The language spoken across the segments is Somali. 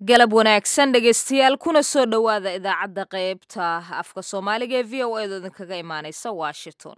galab wanaagsan dhegaystayaal kuna soo dhowaada idaacadda qaybta afka soomaaliga ee v o eeda idinkaga imaanaysa washington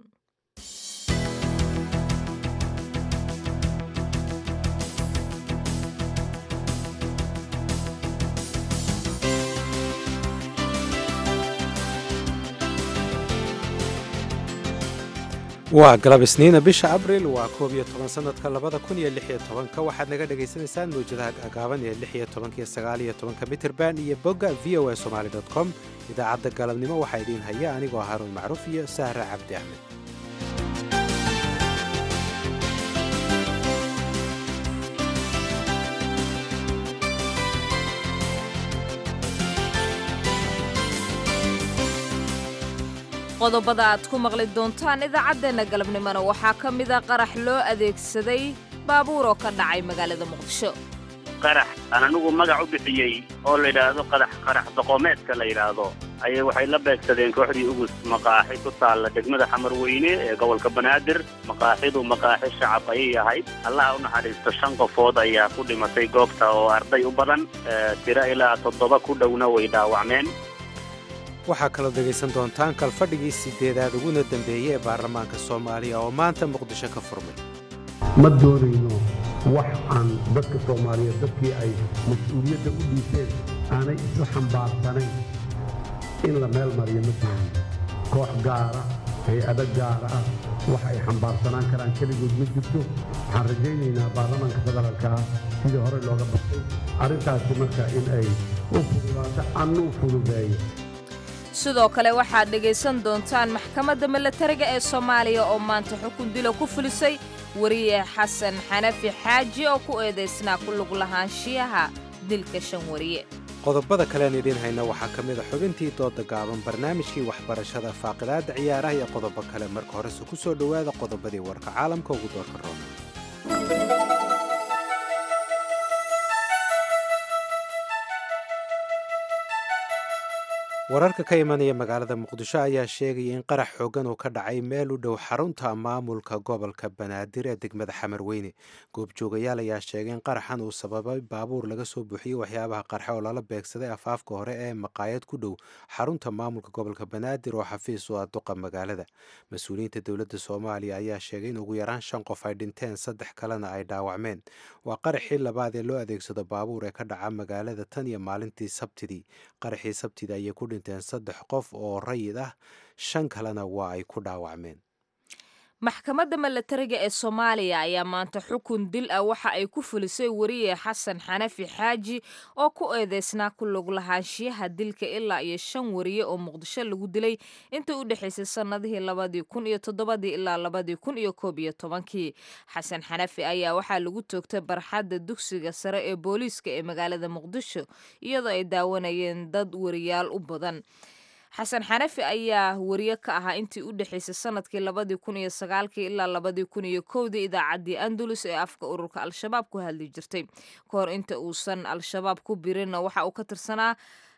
waa galab isniina bisha abril waa koob iyo toban sanadka labada kun iyo lix iyo tobanka waxaad naga dhagaysanaysaan mawjadaha agaaban ee lix iyo tobanka iyo sagaal iyo tobanka mitrband iyo bogga v o a somaali dot com idaacadda galabnimo waxaa idiin haya anigoo haruun macruuf iyo sahra cabdi axmed qodobada aad ku maqli doontaan idaacaddeenna galabnimona waxaa ka mida qarax loo adeegsaday baabuur oo ka dhacay magaalada muqdisho qarax aan anigu magac u bixiyey oo la yidhaahdo qadax qarax doqomeedka la yidhaahdo ayay waxay la beegsadeen kooxdii ugus maqaaxi ku taalla degmada xamarweyne ee gobolka banaadir maqaaxidu maqaaxi shacab ayay ahayd allaha u naxariisto shan qofood ayaa ku dhimatay goobta oo arday u badan tiro ilaa toddoba ku dhowna way dhaawacmeen waxaa kaloo dhegaysan doontaan kalfadhigii sideedaad uguna dambeeyey ee baarlamaanka soomaaliya oo maanta muqdisho ka furmay ma doonayno wax aan dadka soomaaliyeed dadkii ay mas-uuliyadda u dhiiseen aanay isla xambaarsanayn in la meel mariyo ma doonayno koox gaara hay-ado gaara ah wax ay xambaarsanaan karaan keligood ma jirto waxaan rajaynaynaa baarlamaanka federaalka ah sidii hore looga baxay arrintaasi marka in ay u fududaato annuu fududeeyo sidoo kale waxaad dhegaysan doontaan maxkamadda milatariga ee soomaaliya oo maanta xukun dilo ku fulisay wariye xasan xanafi xaaji oo ku eedaysnaa ku lug lahaanshiyaha dilka shan wariye qodobada kalean idiin hayna waxaa ka mid a xubintii dooda gaaban barnaamijkii waxbarashada faaqidaadda ciyaaraha iyo qodobo kale marka horese ku soo dhowaada qodobadii warka caalamka ugu doorka roona wararka ka imanaya magaalada muqdisho ayaa sheegaya in qarax xoogan uu ka dhacay meel u dhow xarunta maamulka gobolka banaadir ee degmada xamarweyne goobjoogayaal ayaa sheegay in qaraxan uu sababay baabuur laga soo buuxiyey waxyaabaha qarxe oo lala beegsaday afaafka hore ee maqaayad ku dhow xarunta maamulka gobolka banaadir oo xafiis u ah duqa magaalada mas-uuliyiinta dowladda soomaaliya ayaa sheegay in ugu yaraan shan qof ay dhinteen saddex kalena ay dhaawacmeen waa qaraxii labaad ee loo adeegsado baabuur ee ka dhaca magaalada tan iyo maalintii sabtidii qaraxii sabtida ayay ku dhinteen saddex qof oo rayid ah shan kalena waa ay ku dhaawacmeen maxkamadda milatariga ee soomaaliya ayaa maanta xukun dil ah waxa ay ku fulisay wariye xasan xanafi xaaji oo ku eedeysnaa ku lug lahaanshiyaha dilka ilaa iyo shan wariye oo muqdisho lagu dilay inta u dhexaysay sannadihii labadii kun iyo toddobadii ilaa labadii kun iyo koob iyo tobankii xasan xanafi ayaa waxaa lagu toogtay barxadda dugsiga sare ee booliiska ee magaalada muqdisho iyadoo ay daawanayeen dad wariyaal u badan xasan xanafi ayaa wariye ka ahaa intii u dhexaysay sanadkii labadii kun iyo sagaalkii ilaa labadii kun iyo kowdii idaacaddii andalus ee afka ururka al-shabaab ku hadli jirtay ka hor inta uusan al-shabaab ku birinna waxa uu ka tirsanaa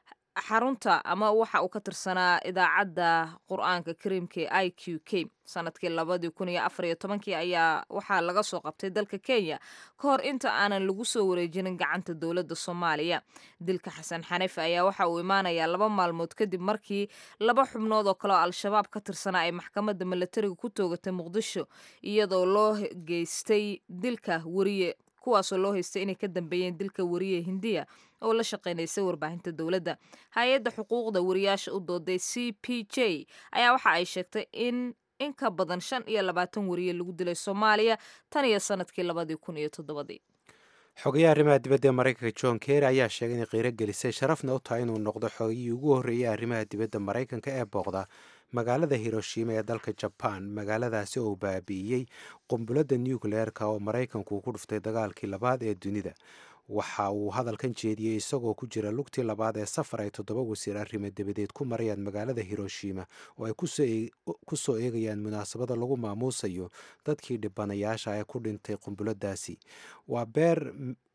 xarunta ama waxa uu ka tirsanaa idaacadda qur-aanka kariimka ee i q k sanadkii labadii kun iyo afar iyo tobankii ayaa waxaa laga soo qabtay dalka kenya ka hor inta aanan lagu soo wareejinin gacanta dowladda soomaaliya dilka xasan xanafi ayaa waxa uu imaanayaa laba maalmood kadib markii laba xubnood oo kale oo al-shabaab ka tirsanaa ay maxkamadda milatariga ku toogatay muqdisho iyadoo loo geystay dilka wariye kuwaasoo loo haystay inay ka dambeeyeen dilka wariye hindiya oo la shaqaynaysay warbaahinta dowladda hay-adda xuquuqda wariyaasha u dooday c p j ayaa waxa ay sheegtay in in ka badan shan iyo labaatan wariye lagu dilay soomaaliya tan iyo sanadkii labadii kun iyo toddobadii xogayaha arrimaha dibadda ee maraykanka john kerry ayaa sheegay inay qiiro gelisay sharafna u tahay inuu noqdo xogayihii ugu horreeyey arrimaha dibadda maraykanka ee booqda magaalada hiroshima ee dalka jabaan magaaladaasi oo baabi'iyey qumbuladda nucleerka oo maraykanku uu ku dhuftay dagaalkii labaad ee dunida waxa uu hadalkan jeediyey isagoo ku jira lugtii labaad ee safar ay toddoba wasiir arrimo dabadeed ku marayaan magaalada hiroshima oo ay ku soo eegayaan munaasabada lagu maamuusayo dadkii dhibanayaasha ee ku dhintay qumbuladaasi waa beer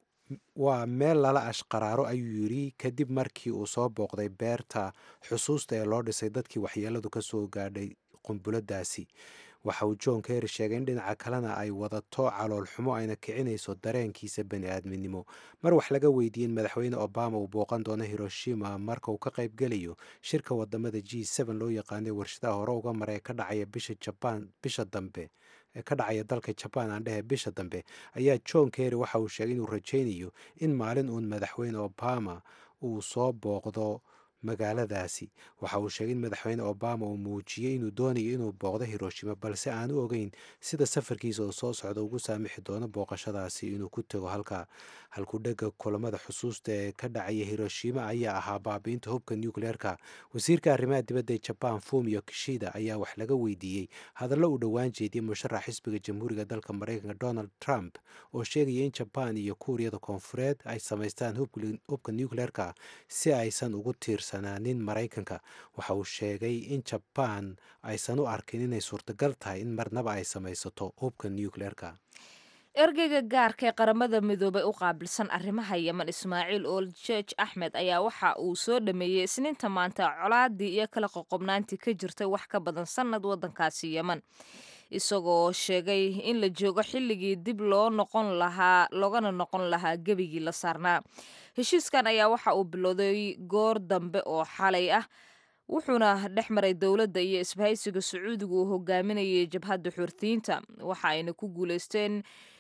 waa meel lala ashqaraaro ayuu yidhi kadib markii uu soo booqday beerta xusuusta ee loo dhisay dadkii waxyeeladu ka soo gaadhay qumbuladaasi waxa uu john kerry sheegay in dhinaca kalena ay wadato calool xumo ayna kicinayso dareenkiisa bani aadminimo mar wax laga weydiiyey in madaxweyne obama uu booqan doono hiroshima marka uu ka qaybgelayo shirka wadamada g loo yaqaanay warshadaha hore uga mara ee ka dhacaya bisha jabaan bisha dambe ee ka dhacaya dalka jabaan aan dhehe bisha dambe ayaa john kerry waxa uu sheegay inuu rajaynayo in maalin uun madaxweyne obama uu soo booqdo magaaladaasi waxa uu sheegay in madaxweyne obama uu muujiyey inuu doonayo inuu booqdo hiroshima balse aan u ogeyn sida safarkiisa oo soo socda ugu saamixi doono booqashadaasi inuu ku tego halka halkudhega kulamada xusuusta ee ka dhacaya hiroshima ayaa ahaa baabiinta hubka nucleerka wasiirka arrimaha dibadda ee jabaan fumio kishida ayaa wax laga weydiiyey hadallo uu dhowaan jeediyey musharax xisbiga jamhuuriga dalka maraykanka donald trump oo sheegaya in jabaan iyo kuuriyada koonfureed ay samaystaan hubka nucleerka si aysan ugu tiirsanaanin maraykanka waxa uu sheegay in jabaan aysan u arkin inay suurtagal tahay in marnaba ay samaysato hubka nucleerka ergeyga gaarka ee qaramada midoobay u qaabilsan arrimaha yemen ismaaciil ool jeej axmed ayaa waxa uu soo dhameeyey isniinta maanta colaadii iyo kala qoqobnaantii ka jirtay wax ka badan sannad waddankaasi yemen isagoo sheegay in la joogo xilligii dib loo noqon lahaa loogana noqon lahaa gebigii la saarnaa heshiiskan ayaa waxa uu bilowday goor dambe oo xalay ah wuxuuna dhex maray dowladda iyo isbahaysiga sacuudiga uu hogaaminayay jabhadda xurtiyiinta waxa ayna ku guuleysteen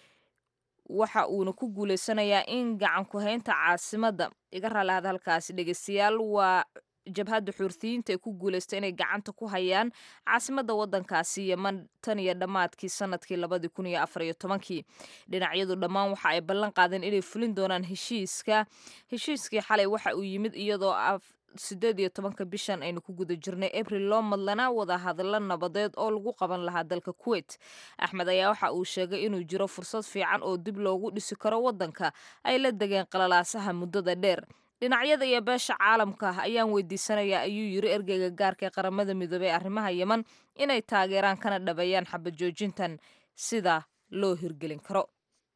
waxa uuna ku guuleysanayaa in gacan ku-haynta caasimadda iga raalaada halkaasi dhegeystayaal waa jabhadda xurtiyiinta ee ku guuleystay inay gacanta ku hayaan caasimadda waddankaasi yeman tan iyo dhammaadkii sanadkii labadii kun iyo afar iyo tobankii dhinacyadu dhammaan waxa ay ballan qaadeen inay fulin doonaan heshiiska heshiiskii xalay waxa uu yimid iyadoo sideed iyo tobanka bishan aynu ku guda jirnay abril loo madlanaa wada hadallo nabadeed oo lagu qaban lahaa dalka kuwait axmed ayaa waxa uu sheegay inuu jiro fursad fiican oo dib loogu dhisi karo waddanka ay la degeen qalalaasaha muddada dheer dhinacyada iyo beesha caalamka ayaan weydiisanayaa ayuu yiri ergeyga gaarka ee qaramada midoobey ee arrimaha yeman inay taageeraan kana dhabeeyaan xabad joojintan sida loo hirgelin karo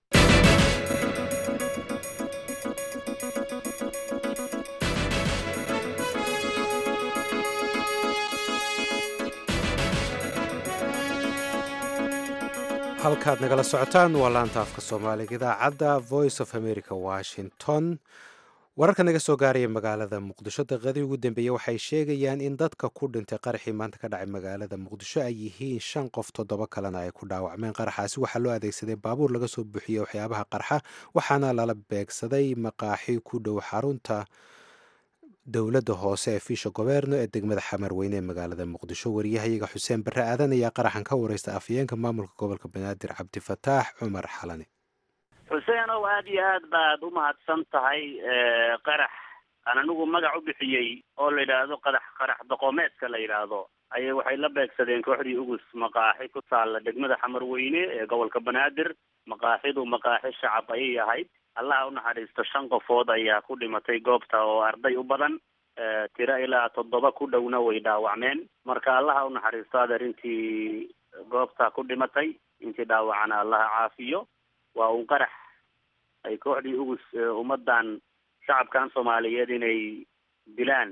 halkaad nagala socotaan waa laanta afka soomaaliga idaacadda voice of america washington wararka naga soo gaaraya magaalada muqdisho daqiiqadii ugu dambeeyey waxay sheegayaan in dadka ku dhintay qaraxii maanta ka dhacay magaalada muqdisho ay yihiin shan qof toddoba kalena ay ku dhaawacmeen qaraxaasi waxaa loo adeegsaday baabuur laga soo buuxiyey waxyaabaha qarxa waxaana lala beegsaday maqaaxi ku dhow xarunta dowladda hoose ee fiisha goberno ee degmada xamarweyne ee magaalada muqdisho wariyahayaga xuseen barre aadan ayaa qaraxan ka wareysta afhayeenka maamulka gobolka banaadir cabdifataax cumar xalane xuseen ow aada iyo aad baad u mahadsan tahay qarax aan anigu magac u bixiyey oo la yidhaahdo qadax qarax doqomeedka la yidhaahdo ayay waxay la beegsadeen kooxdii ugus maqaaxi ku taalla degmada xamarweyne ee gobolka banaadir maqaaxidu maqaaxi shacab ayay ahayd allaha u naxariisto shan qofood ayaa ku dhimatay goobta oo arday u badan tiro ilaa toddoba ku dhowna way dhaawacmeen marka allaha u naxariisto adeer intii goobta ku dhimatay intii dhaawacana allaha caafiyo waa un qarax ay kooxdii ugus ummadan shacabkan soomaaliyeed inay dilaan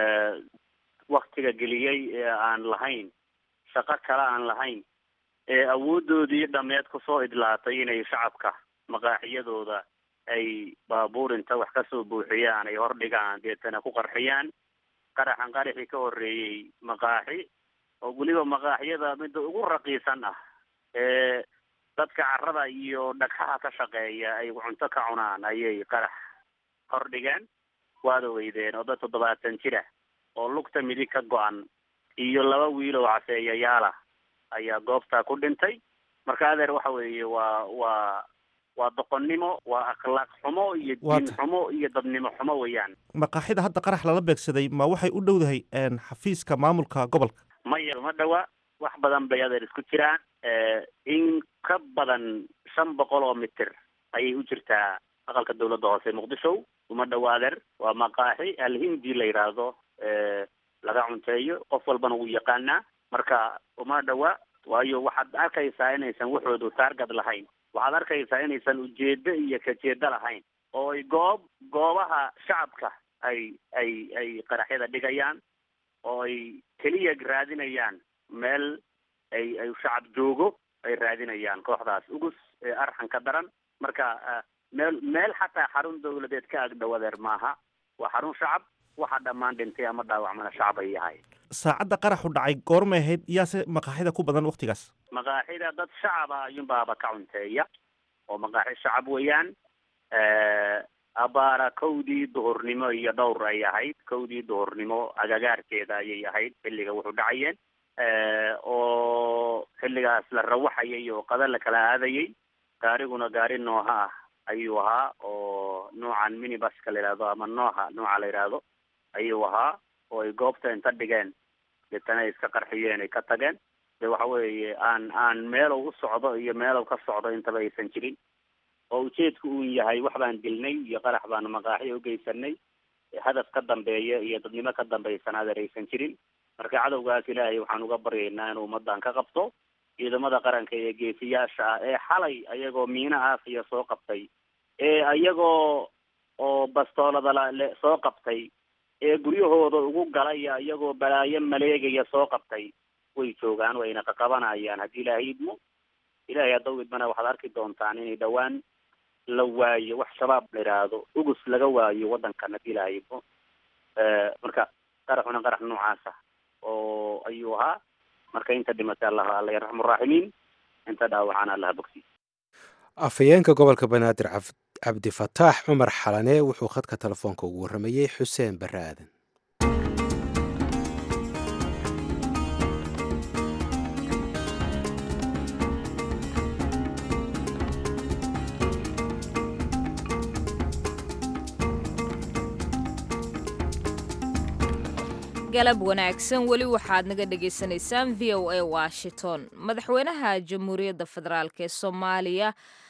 waktiga geliyey ee aan lahayn shaqo kale aan lahayn ee awoodoodii dhameed kusoo idlaatay inay shacabka maqaaxiyadooda ay baabuur inta wax kasoo buuxiyaan ay hordhigaan deetana ku qarxiyaan qaraxan qaraxii ka horreeyey maqaaxi oo weliba maqaaxiyada midda ugu raqiisan ah ee dadka carada iyo dhagxaha ka shaqeeya ay cunto ka cunaan ayay qarax hordhigeen waad ogeydeen oo dad toddobaatan jira oo lugta midig ka go-an iyo laba wiil oo caseeyayaala ayaa goobtaa ku dhintay marka adeer waxa weeye waa waa waa doqonnimo waa akhlaaq xumo iyo diin xumo iyo dadnimo xumo weeyaan maqaaxida hadda qarax lala beegsaday ma waxay u dhowdahay xafiiska maamulka gobolka maya ma dhawa wax badan bay adeer isku jiraan in ka badan shan boqol oo mitir ayay u jirtaa aqalka dawladda hoose muqdisho uma dhawa adeer waa maqaaxi alhindi la yidhaahdo laga cunteeyo qof walbana wuu yaqaanaa marka uma dhawa waayo waxaad arkaysaa inaysan waxoodu taargad lahayn waxaad arkaysaa inaysan ujeedo iyo kajeedo lahayn oo ay goob goobaha shacabka ay ay ay qaraxyada dhigayaan oo ay keliya raadinayaan meel ay ay shacab joogo ay raadinayaan kooxdaas ugus ee arxanka daran marka meel meel xataa xarun dawladeed ka agdhowadeer maaha waa xarun shacab waxa dhammaan dhintay ama dhaawacmana shacab ay yahay saacadda qaraxu dhacay goormay ahayd yaase maqaaxida ku badan waktigaas maqaaxida dad shacaba ayuunbaaba ka cunteeya oo maqaaxi shacab weeyaan abaara kowdii duhurnimo iyo dhowr ay ahayd kowdii duhurnimo agagaarkeeda ayay ahayd xilliga wuxuu dhacayeen oo xilligaas la rawaxayay oo qada la kala aadayay gaariguna gaari nooha ah ayuu ahaa oo noocan minibuska la yidhahdo ama nooha nooca la yidhaahdo ayuu ahaa oo ay goobta inta dhigeen deetana ay iska qarxiyeen ay ka tageen de waxa weeye aan aan meelow u socdo iyo meelow ka socdo intaba aysan jirin oo ujeedku uu yahay wax baan dilnay iyo qarax baanu maqaaxi ugeysanay hadaf ka dambeeya iyo dadnimo ka dambaysan adeer aysan jirin marka cadowgaas ilaahay waxaan uga baryaynaa inuu ummadan ka qabto ciidamada qaranka ee geesiyaasha ah ee xalay ayagoo miina aafiya soo qabtay ee ayagoo oo bastoolada lale soo qabtay ee guryahooda ugu galaya iyagoo balaayo maleegaya soo qabtay way joogaan wayna qaqabanayaan haddii ilaahay idmo ilaahay haddaw idmana waxaad arki doontaan inay dhowaan la waayo wax shabaab la yidhaahdo ugus laga waayo waddankan haddii ilaahay idmo marka qaraxuna qarax noocaas ah oo ayuu ahaa marka inta dhimatay allah alla yarxamu raaximiin inta dhaawacana allaha bogsiy afhayeenka gobolka banaadir cabdifataax cumar xalane wuxuu khadka telefoonka ugu warramayey xuseen barre aadan galab wanaagsan weli waxaad naga dhagaysanaysaan v o a washington madaxweynaha jamhuuriyadda federaalk ee soomaaliya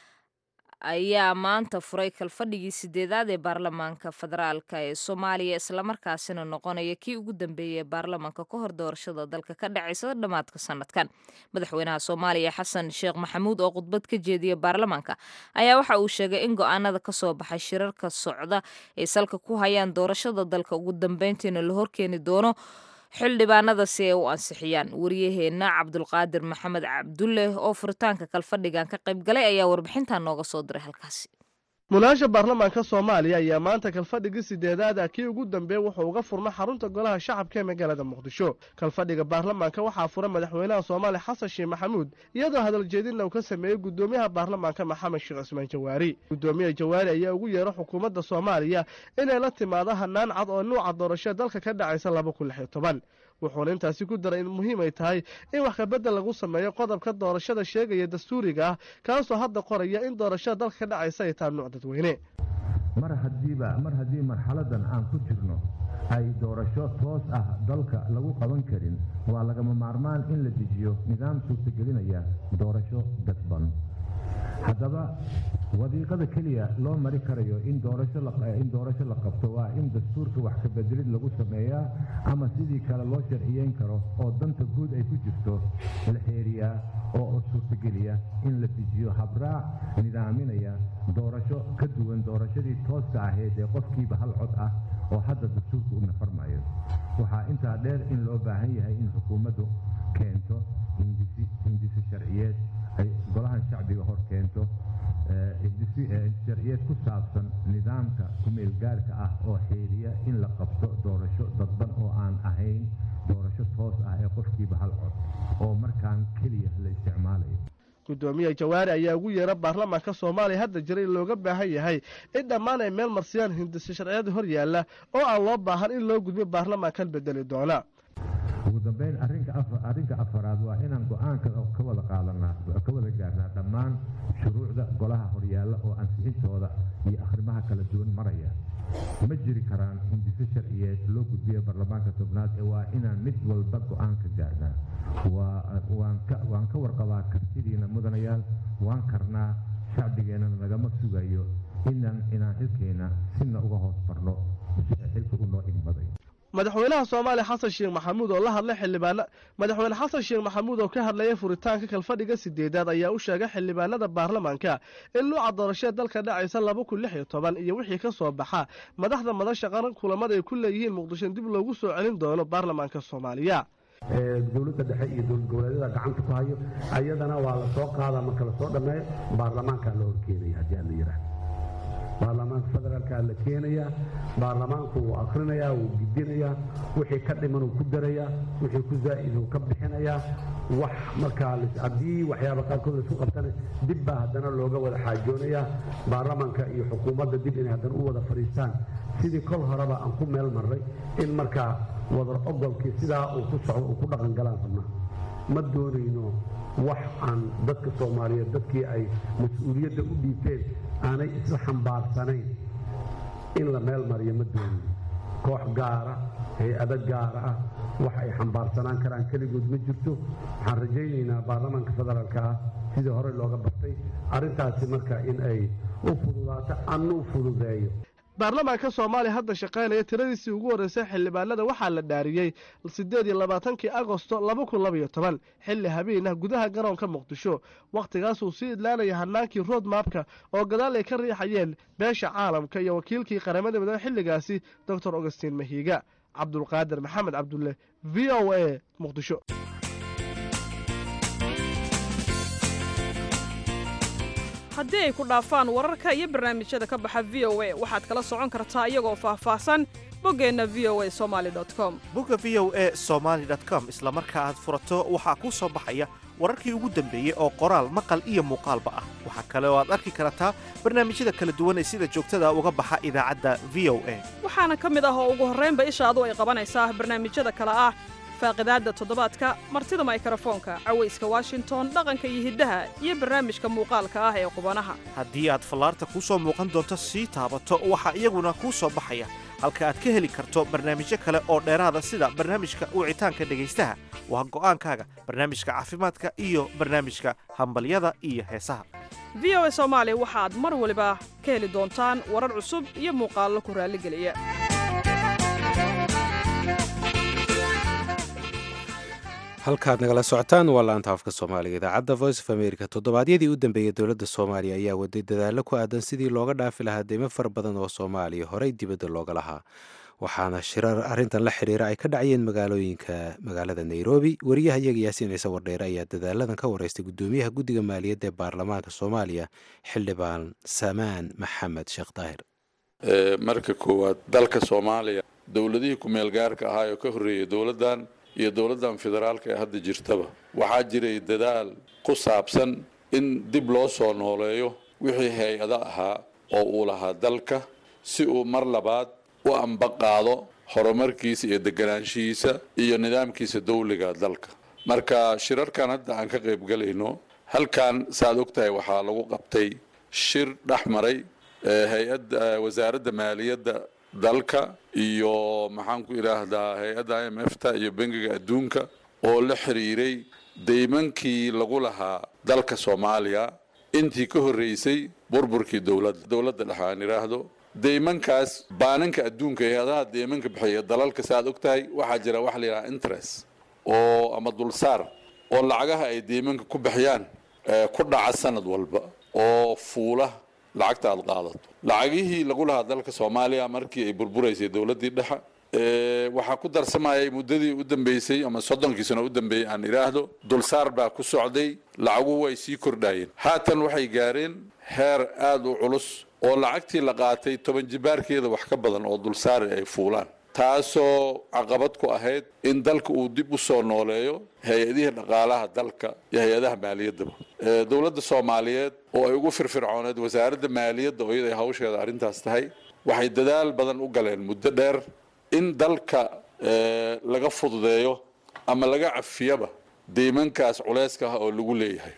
ayaa maanta furay kalfadhigii sideedaad ee baarlamaanka federaalka ee soomaaliya islamarkaasina noqonaya kii ugu dambeeyay ee baarlamaanka ka hor doorashada dalka ka dhacaysa dhammaadka sanadkan madaxweynaha soomaaliya xasan sheekh maxamuud oo khudbad ka jeediya baarlamaanka ayaa waxa uu sheegay in go-aanada kasoo baxay shirarka socda ay salka ku hayaan doorashada dalka ugu dambeyntiina la horkeeni doono xildhibaanada si ay u ansixiyaan wariyaheenna cabdulqaadir maxamed cabdulle oo furitaanka kalfadhigan ka qayb galay ayaa warbixintan nooga soo diray halkaasi mulaasha baarlamaanka soomaaliya ayaa maanta kalfadhigii sideedaada kii ugu dambeey wuxuu uga furmay xarunta golaha shacabka ee magaalada muqdisho kalfadhiga baarlamaanka waxaa fura madaxweynaha soomaaliya xasan sheekh maxamuud iyadoo hadaljeedinna uu ka sameeyey gudoomiyaha baarlamaanka maxamed sheekh cismaan jawaari gudoomiyaha jawaari ayaa ugu yeera xukuumadda soomaaliya inay la timaado hanaan cad oo nuuca doorashada dalka ka dhacaysa laba kun lix iyo toban wuxuuna intaasi ku daray in muhiim ay tahay in wax kabedel lagu sameeyo qodobka doorashada sheegaya dastuuriga ah kaasoo hadda qoraya in doorashada dalka ka dhacaysa ay tahay nuuc dadweyne mar hadiiba mar haddii marxaladan aan ku jirno ay doorasho toos ah dalka lagu qaban karin waa lagama maarmaan in la dejiyo nidaam suurtagelinaya doorasho dadban haddaba wadiiqada keliya loo mari karayo in doorashoin doorasho la qabto waa in dastuurka wax kabedelid lagu sameeyaa ama sidii kale loo sharciyeyn karo oo danta guud ay ku jirto la xeeriyaa oo suurtageliya in la dejiyo habraac nidaaminaya doorasho ka duwan doorashadii tooska ahayd ee qofkiiba hal cod ah oo hadda dastuurka u nafarmayo waxaa intaa dheer in loo baahan yahay in xukuumaddu keento hindisi sharciyeed ay golahan shacbiga hor keento sharciyeed ku saabsan nidaamka kumeelgaarka ah oo xeeriya in la qabto doorasho dadban oo aan ahayn doorasho toos ah ee qofkiiba hal cod oo markaan keliya la isticmaalayo gudoomiyaha jawaari ayaa ugu yeera baarlamaanka soomaaliya hadda jira in looga baahan yahay in dhammaan ay meel marsiyaan hindisi sharciyada hor yaalla oo aan loo baahan in loo gudbiyo baarlamaankan bedeli doona ugu dambeyn arrinka afaraad waa inaan go-aanka ka wada qaadanaa ka wada gaarnaa dhammaan shuruucda golaha horyaalla oo ansixintooda iyo akhrimaha kala duwan maraya ma jiri karaan hindiso sharciyeed loo gudbiya baarlamaanka tobnaad ee waa inaan mid walba go-aan ka gaarnaa waan ka warqabaa kartidiina mudanayaal waan karnaa shacbigeennana nagama sugayo inaan inaan xilkeena sina uga hoos barno xilka u noo igmaday madaxweynaha soomaaliya xasan sheekh maxamuud oo la hadlay xildhibaana madaxweyne xasan sheekh maxamuud oo ka hadlaya furitaanka kalfadhiga sideedaad ayaa u sheegay xildhibaanada baarlamaanka in nuuca doorashada dalka dhacaysa laba kun lix iyo toban iyo wixii ka soo baxa madaxda madasha qaran kulamada ay ku leeyihiin muqdisho dib loogu soo celin doono baarlamaanka soomaaliya dowladda dhexe iyo dowlad goboleedyada gacanta ku hayo ayadana waa la soo qaadaa marka lasoo dhammeeyo baarlamaankaa la horkeenaya haddii aan la yidhaah baarlamaanka federaalkaa la keenayaa baarlamaanku wuu akrinayaa wuu gidinayaa wixii ka dhiman uu ku darayaa wixii ku zaa'id uu ka bixinayaa wax markaa haddii waxyaaba qaarkood laisku qabtana dib baa haddana looga wada xaajoonayaa baarlamaanka iyo xukuumadda dib inay haddana u wada fadhiistaan sidii kol horeba aan ku meel marray in markaa wadar ogolkii sidaa uu ku socdo uu ku dhaqan galaan rabnaa ma doonayno wax aan dadka soomaaliyeed dadkii ay mas-uuliyadda u dhiibteen aanay isla xambaarsanayn in la meel mariyo ma doonayno koox gaara hay-ado gaara ah wax ay xambaarsanaan karaan keligood ma jirto waxaan rajaynaynaa baarlamaanka federaalka ah sidii hore looga bartay arrintaasi marka in ay u fududaato annuu fududeeyo baarlamaanka soomaaliya hadda shaqaynaya tiradiisii ugu horreysay xildhibaanada waxaa la dhaariyey siddeed iyo labaatankii agosto laba kun labaiyo toban xilli habeenah gudaha garoonka muqdisho wakhtigaasuu sii idlaanaya hanaankii road mapka oo gadaal ay ka riixayeen beesha caalamka iyo wakiilkii qaramada midoobe xilligaasi doctor augustiin mahiiga cabdulqaadir maxamed cabdulle v o a muqdisho haddii ay ku dhaafaan wararka iyo barnaamijyada ka baxa v o a waxaad kala socon kartaa iyagoo faahfaahsan boggeenna v o a somali com bogga v o a somaali com isla marka aad furato waxaa kuu soo baxaya wararkii ugu dambeeyey oo qoraal maqal iyo muuqaalba ah waxaa kale oo aad arki kartaa barnaamijyada kala duwan ee sida joogtada uga baxa idaacadda v o a waxaana ka mid ah oo ugu horraynba ishaadu ay qabanaysaa barnaamijyada kale ah faaqidaadda toddobaadka martida maykrofoonka cawayska washington dhaqanka iyo hiddaha iyo barnaamijka muuqaalka ah ee qubanaha haddii aad fallaarta kuu soo muuqan doonto sii taabato waxaa iyaguna kuu soo baxaya halka aad ka heli karto barnaamijyo kale oo dheeraada sida barnaamijka wicitaanka dhegaystaha waa go'aankaaga barnaamijka caafimaadka iyo barnaamijka hambalyada iyo heesaha v o a soomaali waxaad mar waliba ka heli doontaan warar cusub iyo muuqaallo ku raalligeliya halkaad nagala socotaan waa laanta afka soomaaliga idaacadda voice of america toddobaadyadii u dambeeyey dowladda soomaaliya ayaa waday dadaallo ku aadan sidii looga dhaafi lahaa deymo fara badan oo soomaaliya horey dibadda looga lahaa waxaana shirar arrintan la xiriira ay ka dhacayeen magaalooyinka magaalada nairobi wariyaha iyaga yaasiin ciise wardheere ayaa dadaaladan ka wareystay guddoomiyaha guddiga maaliyadda ee baarlamaanka soomaaliya xildhibaan samaan maxamed sheekh daahir marka koowaad dalka soomaaliya dowladihii ku-meel gaarka ahaa oo ka horreeyay dowladdan iyo dowladdan federaalka ee hadda jirtaba waxaa jiray dadaal ku saabsan in dib loo soo nooleeyo wixii hay-ado ahaa oo uu lahaa dalka si uu mar labaad u ambaqaado horumarkiisa iyo deganaanshihiisa iyo nidaamkiisa dawliga dalka marka shirarkan hadda aan ka qayb galayno halkan saaad og tahay waxaa lagu qabtay shir dhex maray hay-adda wasaaradda maaliyadda dalka iyo maxaan ku idhaahdaa hay-adda i m f ta iyo bangiga adduunka oo la xiriiray deymankii lagu lahaa dalka soomaaliya intii ka horreysay burburkii dowladda dowladda dhexe aan idhaahdo deymankaas baaninka adduunka hay-adaha deymanka bixiya dalalka saaad og tahay waxaa jira wax la yidhaha interest oo ama dulsaar oo lacagaha ay deymanka ku bixiyaan ku dhaca sanad walba oo fuula lacagta aad qaadato lacagihii lagu lahaa dalka soomaaliya markii ay burburaysay dowladdii dhexe waxaa ku darsamayay muddadii u dambeysay ama soddonkii sano u dambeeyey aan idhaahdo dulsaar baa ku socday lacaguhu way sii kordhaayeen haatan waxay gaareen heer aada u culus oo lacagtii la qaatay toban jibaarkeeda wax ka badan oo dulsaari ay fuulaan taasoo caqabad ku ahayd in dalka uu dib u soo nooleeyo hay-adihii dhaqaalaha dalka iyo hay-adaha maaliyaddaba dowladda soomaaliyeed oo ay ugu firfircooneed wasaaradda maaliyadda oo iyada ay hawsheeda arrintaas tahay waxay dadaal badan u galeen muddo dheer in dalka laga fududeeyo ama laga cafiyaba deymankaas culeyska ah oo lagu leeyahay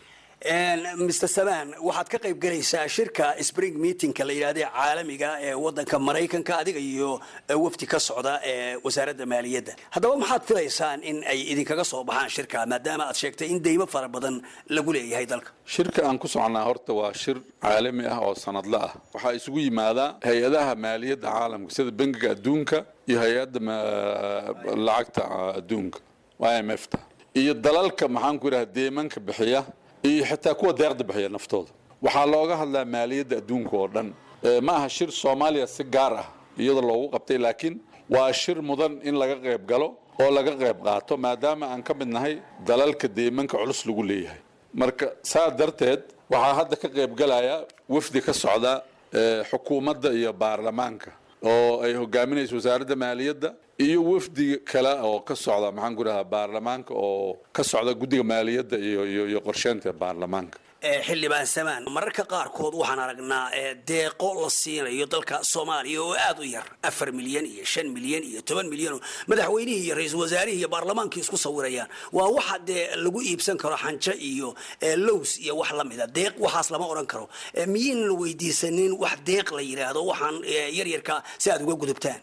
mr samaan waxaad ka qayb galaysaa shirka spring meetingka la yidhahda caalamiga ee wadanka maraykanka adiga iyo wafdi ka socda ee wasaaradda maaliyadda haddaba maxaad filaysaan in ay idinkaga soo baxaan shirka maadaama aad sheegtay in deymo fara badan lagu leeyahay dalka shirka aan ku socnaa horta waa shir caalami ah oo sanadla ah waxaa isugu yimaadaa hay-adaha maaliyadda caalamka sida bangiga adduunka iyo hay-adda lacagta adduunka i m f ta iyo dalalka maxaan ku idhaha deemanka bixiya iyo xitaa kuwa deeqda bixiya naftooda waxaa looga hadlaa maaliyadda adduunka oo dhan ma aha shir soomaaliya si gaar ah iyada loogu qabtay laakiin waa shir mudan in laga qayb galo oo laga qayb qaato maadaama aan ka mid nahay dalalka deemanka culus lagu leeyahay marka saa darteed waxaa hadda ka qayb galaya wafdi ka socda xukuumadda iyo baarlamaanka oo ay hogaaminayso wasaaradda maaliyadda iyo wafdi kale oo ka socda maxaan ku dhahaa baarlamaanka oo ka socda guddiga maaliyadda iyo iyo iyo qorsheynta baarlamaanka xildhibaan samaan mararka qaarkood waxaan aragnaa deeqo la siinayo dalka soomaaliya oo aad u yar afar milyan iyo shan milyan iyo toban milyan oo madaxweynihii iyo ra-iisul wasaarihii iyo baarlamaankii isku sawirayaan waa waxa dee lagu iibsan karo xanjo iyo lows iyo wax la mida deeq waxaas lama odhan karo miyiin la weydiisanin wax deeq la yidhaahdo waxaan yaryarka si aad uga gudubtaan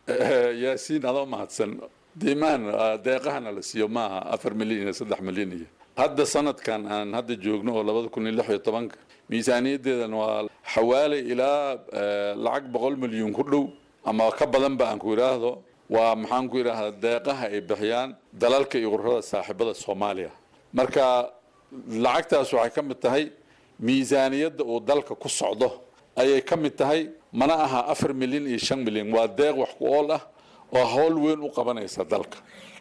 yaasiin adoo mahadsan diimaan deeqahana la siiyo maaha afar milyan iyo saddex milyan iyo hadda sanadkan aan hadda joogno oo labada kun iyo lix iyo tobanka miisaaniyaddeedan waa xawaalay ilaa lacag boqol milyan ku dhow ama ka badanba aan ku idhaahdo waa maxaan ku idhaahdaa deeqaha ay bixiyaan dalalka iyo ururada saaxiibada soomaaliya marka lacagtaas waxay ka mid tahay miisaaniyadda uu dalka ku socdo ayay ka mid tahay mana aha afar milyan iyo shan milyan waa deeq wax ku ool ah oo hawl weyn u qabanaysa dalka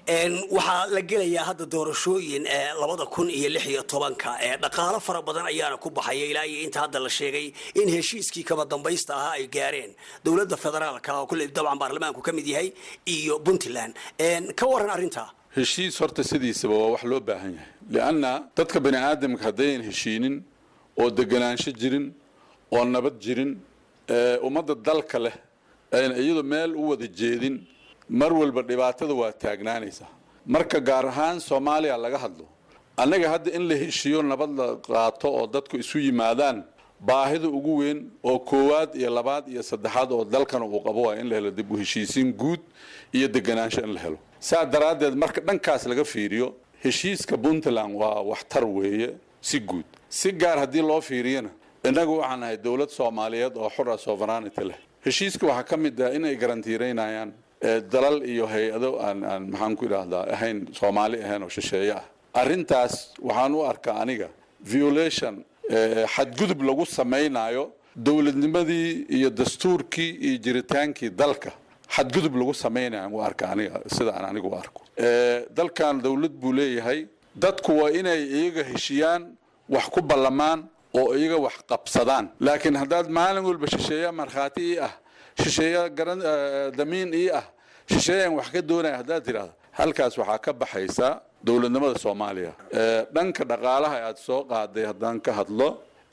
waxaa la gelayaa hadda doorashooyin labada kun iyo lix iyo tobanka dhaqaalo fara badan ayaana ku baxaya ilaa iyo inta hadda la sheegay in heshiiskii kaba dambaysta ahaa ay gaareen dowladda federaalka oo kulley dabcan baarlamaanku ka mid yahay iyo puntland ka waran arrintaa heshiis horta sidiisaba waa wax loo baahan yahay lianna dadka bani aadamka haddayan heshiinin oo deganaansho jirin oo nabad jirin ummadda dalka leh ayna iyadu meel u wada jeedin mar walba dhibaatada waa taagnaanaysaa marka gaar ahaan soomaaliya laga hadlo annaga hadda in la heshiiyo nabad la qaato oo dadku isu yimaadaan baahida ugu weyn oo koowaad iyo labaad iyo saddexaad oo dalkana uu qabo waa in la helo dib u heshiisiin guud iyo deganaansho in la helo saa daraaddeed marka dhankaas laga fiiriyo heshiiska puntland waa waxtar weeye si guud si gaar haddii loo fiiriyana innagu waxaan nahay dowlad soomaaliyeed oo xura sovereignity leh heshiiska waxaa ka mid ah inay garantiiraynayaan dalal iyo hay-ado aan aan maxaan ku idhaahdaa ahayn soomaali ahayn oo shisheeye ah arrintaas waxaan u arkaa aniga violation xadgudub lagu samaynayo dowladnimadii iyo dastuurkii iyo jiritaankii dalka xadgudub lagu samaynayo u arka aniga sida aan anigu u arko dalkan dowlad buu leeyahay dadku waa inay iyaga heshiyaan wax ku ballamaan oo iyaga wax qabsadaan laakiin haddaad maalin walba shisheeya markhaati ii ah shisheeya garan damiin ii ah shisheeyaan wax ka doonaya haddaad tidhaahdo halkaas waxaa ka baxaysa dowladnimada soomaaliya dhanka dhaqaalaha aad soo qaaday haddaan ka hadlo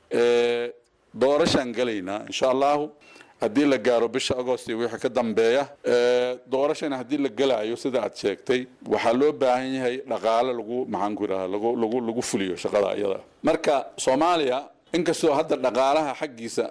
doorashaan gelaynaa insha allahu haddii la gaaro bisha agost iyo wixii ka dambeeya doorashana haddii la gelaayo sida aad sheegtay waxaa loo baahan yahay dhaqaale lagu maxaan ku idhaha lagu lagu lagu fuliyo shaqada iyada marka soomaaliya inkastoo hadda dhaqaalaha xaggiisa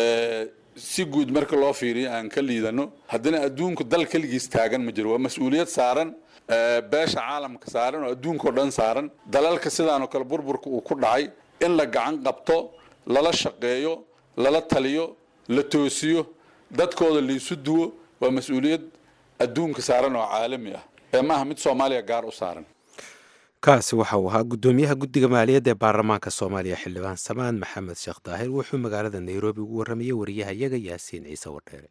si guud marka loo fiiriyo aan ka liidano haddana adduunku dal keligiis taagan ma jiro waa mas-uuliyad saaran beesha caalamka saaran oo adduunkao dhan saaran dalalka sidaanoo kale burburka uu ku dhacay in la gacan qabto lala shaqeeyo lala taliyo la toosiyo dadkooda laisu duwo waa mas-uuliyad adduunka saaran oo caalami ah ee maaha mid soomaaliya gaar u saaran kaasi waxa uu ahaa guddoomiyaha guddiga maaliyadda ee baarlamaanka soomaaliya xildhibaan samaan maxamed sheekh daahir wuxuu magaalada nairobi ugu warramayey wariyaha iyaga yaasiin ciise wadheere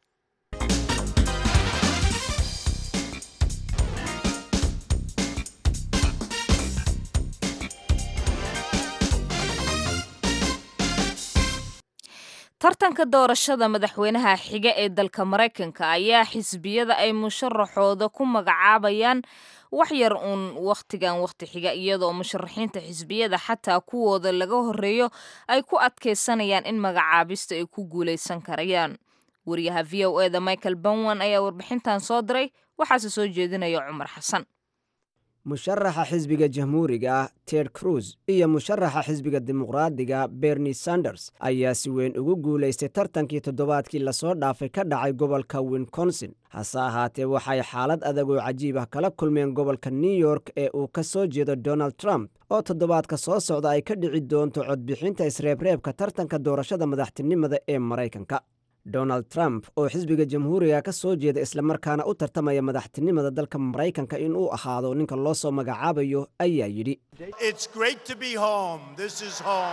tartanka doorashada madaxweynaha xiga ee dalka maraykanka ayaa xisbiyada ay musharaxooda ku magacaabayaan wax yar uun wakhtigan wakhti xiga iyadoo musharaxiinta xisbiyada xataa kuwooda laga horeeyo ay ku adkaysanayaan in magacaabista ay ku guulaysan karayaan wariyaha v o eda michael banwan ayaa warbixintan soo diray waxaase soo jeedinaya cumar xasan musharaxa xisbiga jamhuuriga ah ted cruz iyo musharaxa xisbiga dimuqraadiga berni sanders ayaa si weyn ugu guulaystay tartankii toddobaadkii lasoo dhaafay ka dhacay gobolka winconsin hase ahaatee waxay xaalad adag oo cajiib ah kala kulmeen gobolka new york ee uu ka soo jeedo donald trump oo toddobaadka soo socda ay ka dhici doonto codbixinta isreebreebka tartanka doorashada madaxtinimada ee maraykanka donald trump oo xisbiga jamhuuriga ka soo jeeda islamarkaana u tartamaya madaxtinimada dalka maraykanka in uu ahaado ninka loo soo magacaabayo ayaa yidhi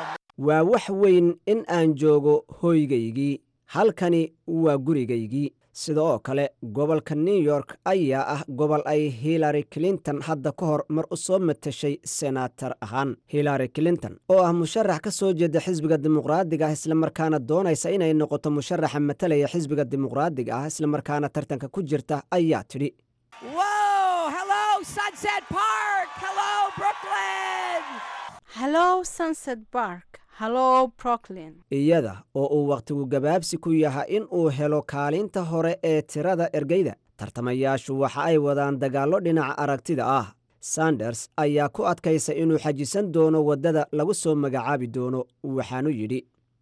waa wax weyn in aan joogo hoygaygii halkani waa gurigaygii sida oo kale gobolka new york ayaa ah gobol ay hillary clinton hadda ka hor mar u soo matashay senatar ahaan hillary clinton oo ah musharax ka soo jeeda xisbiga dimuqraadiga ah islamarkaana doonaysa inay noqoto musharaxa matalaya xisbiga dimuqraadiga ah islamarkaana tartanka ku jirta ayaa tidhi iyada oo uu wakhtigu gabaabsi ku yahay in uu helo kaalinta hore ee tirada ergeyda tartamayaashu waxa ay wadaan dagaallo dhinaca aragtida ah sanders ayaa ku adkaysa inuu xajisan doono waddada lagu soo magacaabi doono waxaanu yidhi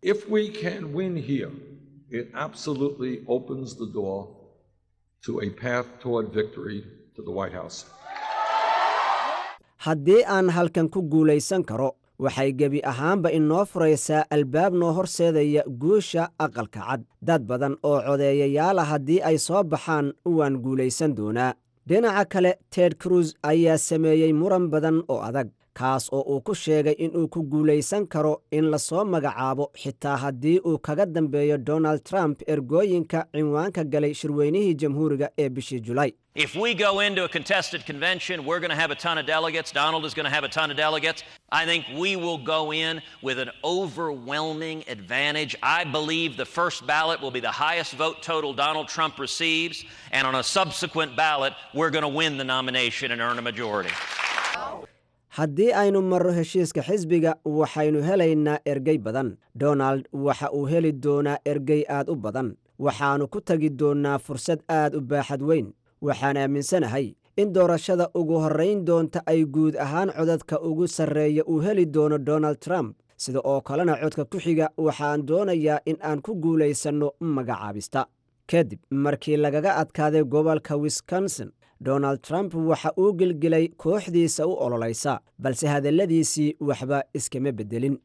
haddii aan halkan ku guulaysan karo waxay gebi ahaanba inoo furaysaa albaab noo horseedaya guusha aqalka cad dad badan oo codeeyayaala haddii ay soo baxaan waan guulaysan doonaa dhinaca kale ted cruz ayaa sameeyey muran badan oo adag kaas oo uu ku sheegay inuu ku guulaysan karo in lasoo magacaabo xitaa haddii uu kaga dambeeyo donald trump ergooyinka cinwaanka galay shirweynihii jamhuuriga ee bishii julaay If we go into a contested convention, we're going to have a ton of delegates. Donald is going to have a ton of delegates. I think we will go in with an overwhelming advantage. I believe the first ballot will be the highest vote total Donald Trump receives, and on a subsequent ballot, we're going to win the nomination and earn a majority. haddii aynu marro heshiiska xisbiga waxaynu helaynaa ergey badan donald waxa uu heli doonaa ergey aad u badan waxaannu ku tegi doonnaa fursad aad u baaxad weyn waxaan aaminsanahay in doorashada ugu horrayn doonta ay guud ahaan codadka ugu sarreeya uu heli doono donald trump sida oo kalena codka ku xiga waxaan doonayaa in aan ku guulaysanno magacaabista kadib markii lagaga adkaaday gobolka wisconsin donald trump waxa uu gelgelay kooxdiisa u ololaysa balse hadalladiisii waxba iskama beddelin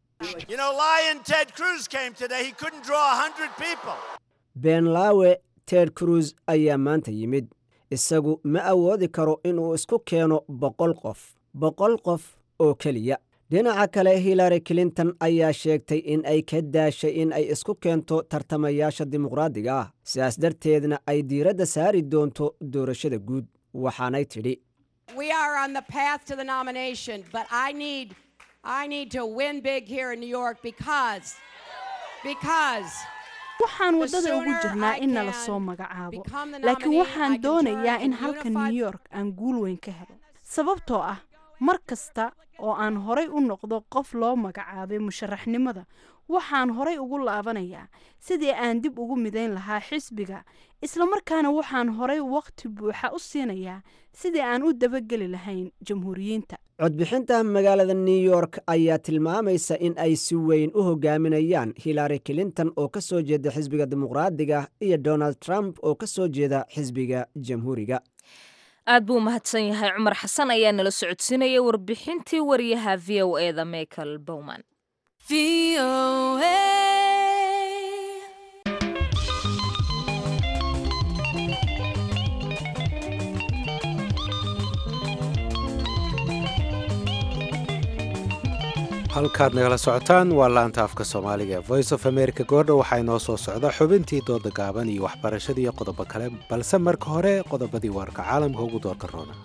beenlaawe ted cruz ayaa maanta yimid isagu ma awoodi karo inuu isku keeno boqol qof boqol qof oo keliya dhinaca kale hillary clinton ayaa sheegtay in ay ka daashay in ay isku keento tartamayaasha dimuqraadiga ah sidaas darteedna ay diiradda saari doonto doorashada guud waxaanay tidhi waxaan waddada ugu jirnaa in nala soo magacaabo laakiin waxaan doonayaa in halka new york aan guul weyn ka helo sababtoo ah mar kasta oo aan horay u noqdo qof loo magacaabay musharaxnimada waxaan horay ugu laabanayaa sidii aan dib ugu midayn lahaa xisbiga islamarkaana waxaan horay wakhti buuxa u siinayaa sidii aan u dabageli lahayn jamhuuriyiinta codbixinta magaalada new york ayaa tilmaamaysa in ay si weyn u hogaaminayaan hillary clinton oo ka soo jeeda xisbiga dimuqraadiga iyo donald trump oo ka soo jeeda xisbiga jamhuuriga aad buu umahadsan yahay cumar xasan ayaa nala socodsiinaya warbixintii wariyaha v o eda michael bowman halkaad nagala socotaan waa laanta afka soomaaliga ee voice of america goordha waxaa inoo soo socda xubintii dooda gaaban iyo waxbarashada iyo qodobo kale balse marka hore qodobadii warka caalamka ugu doorka roona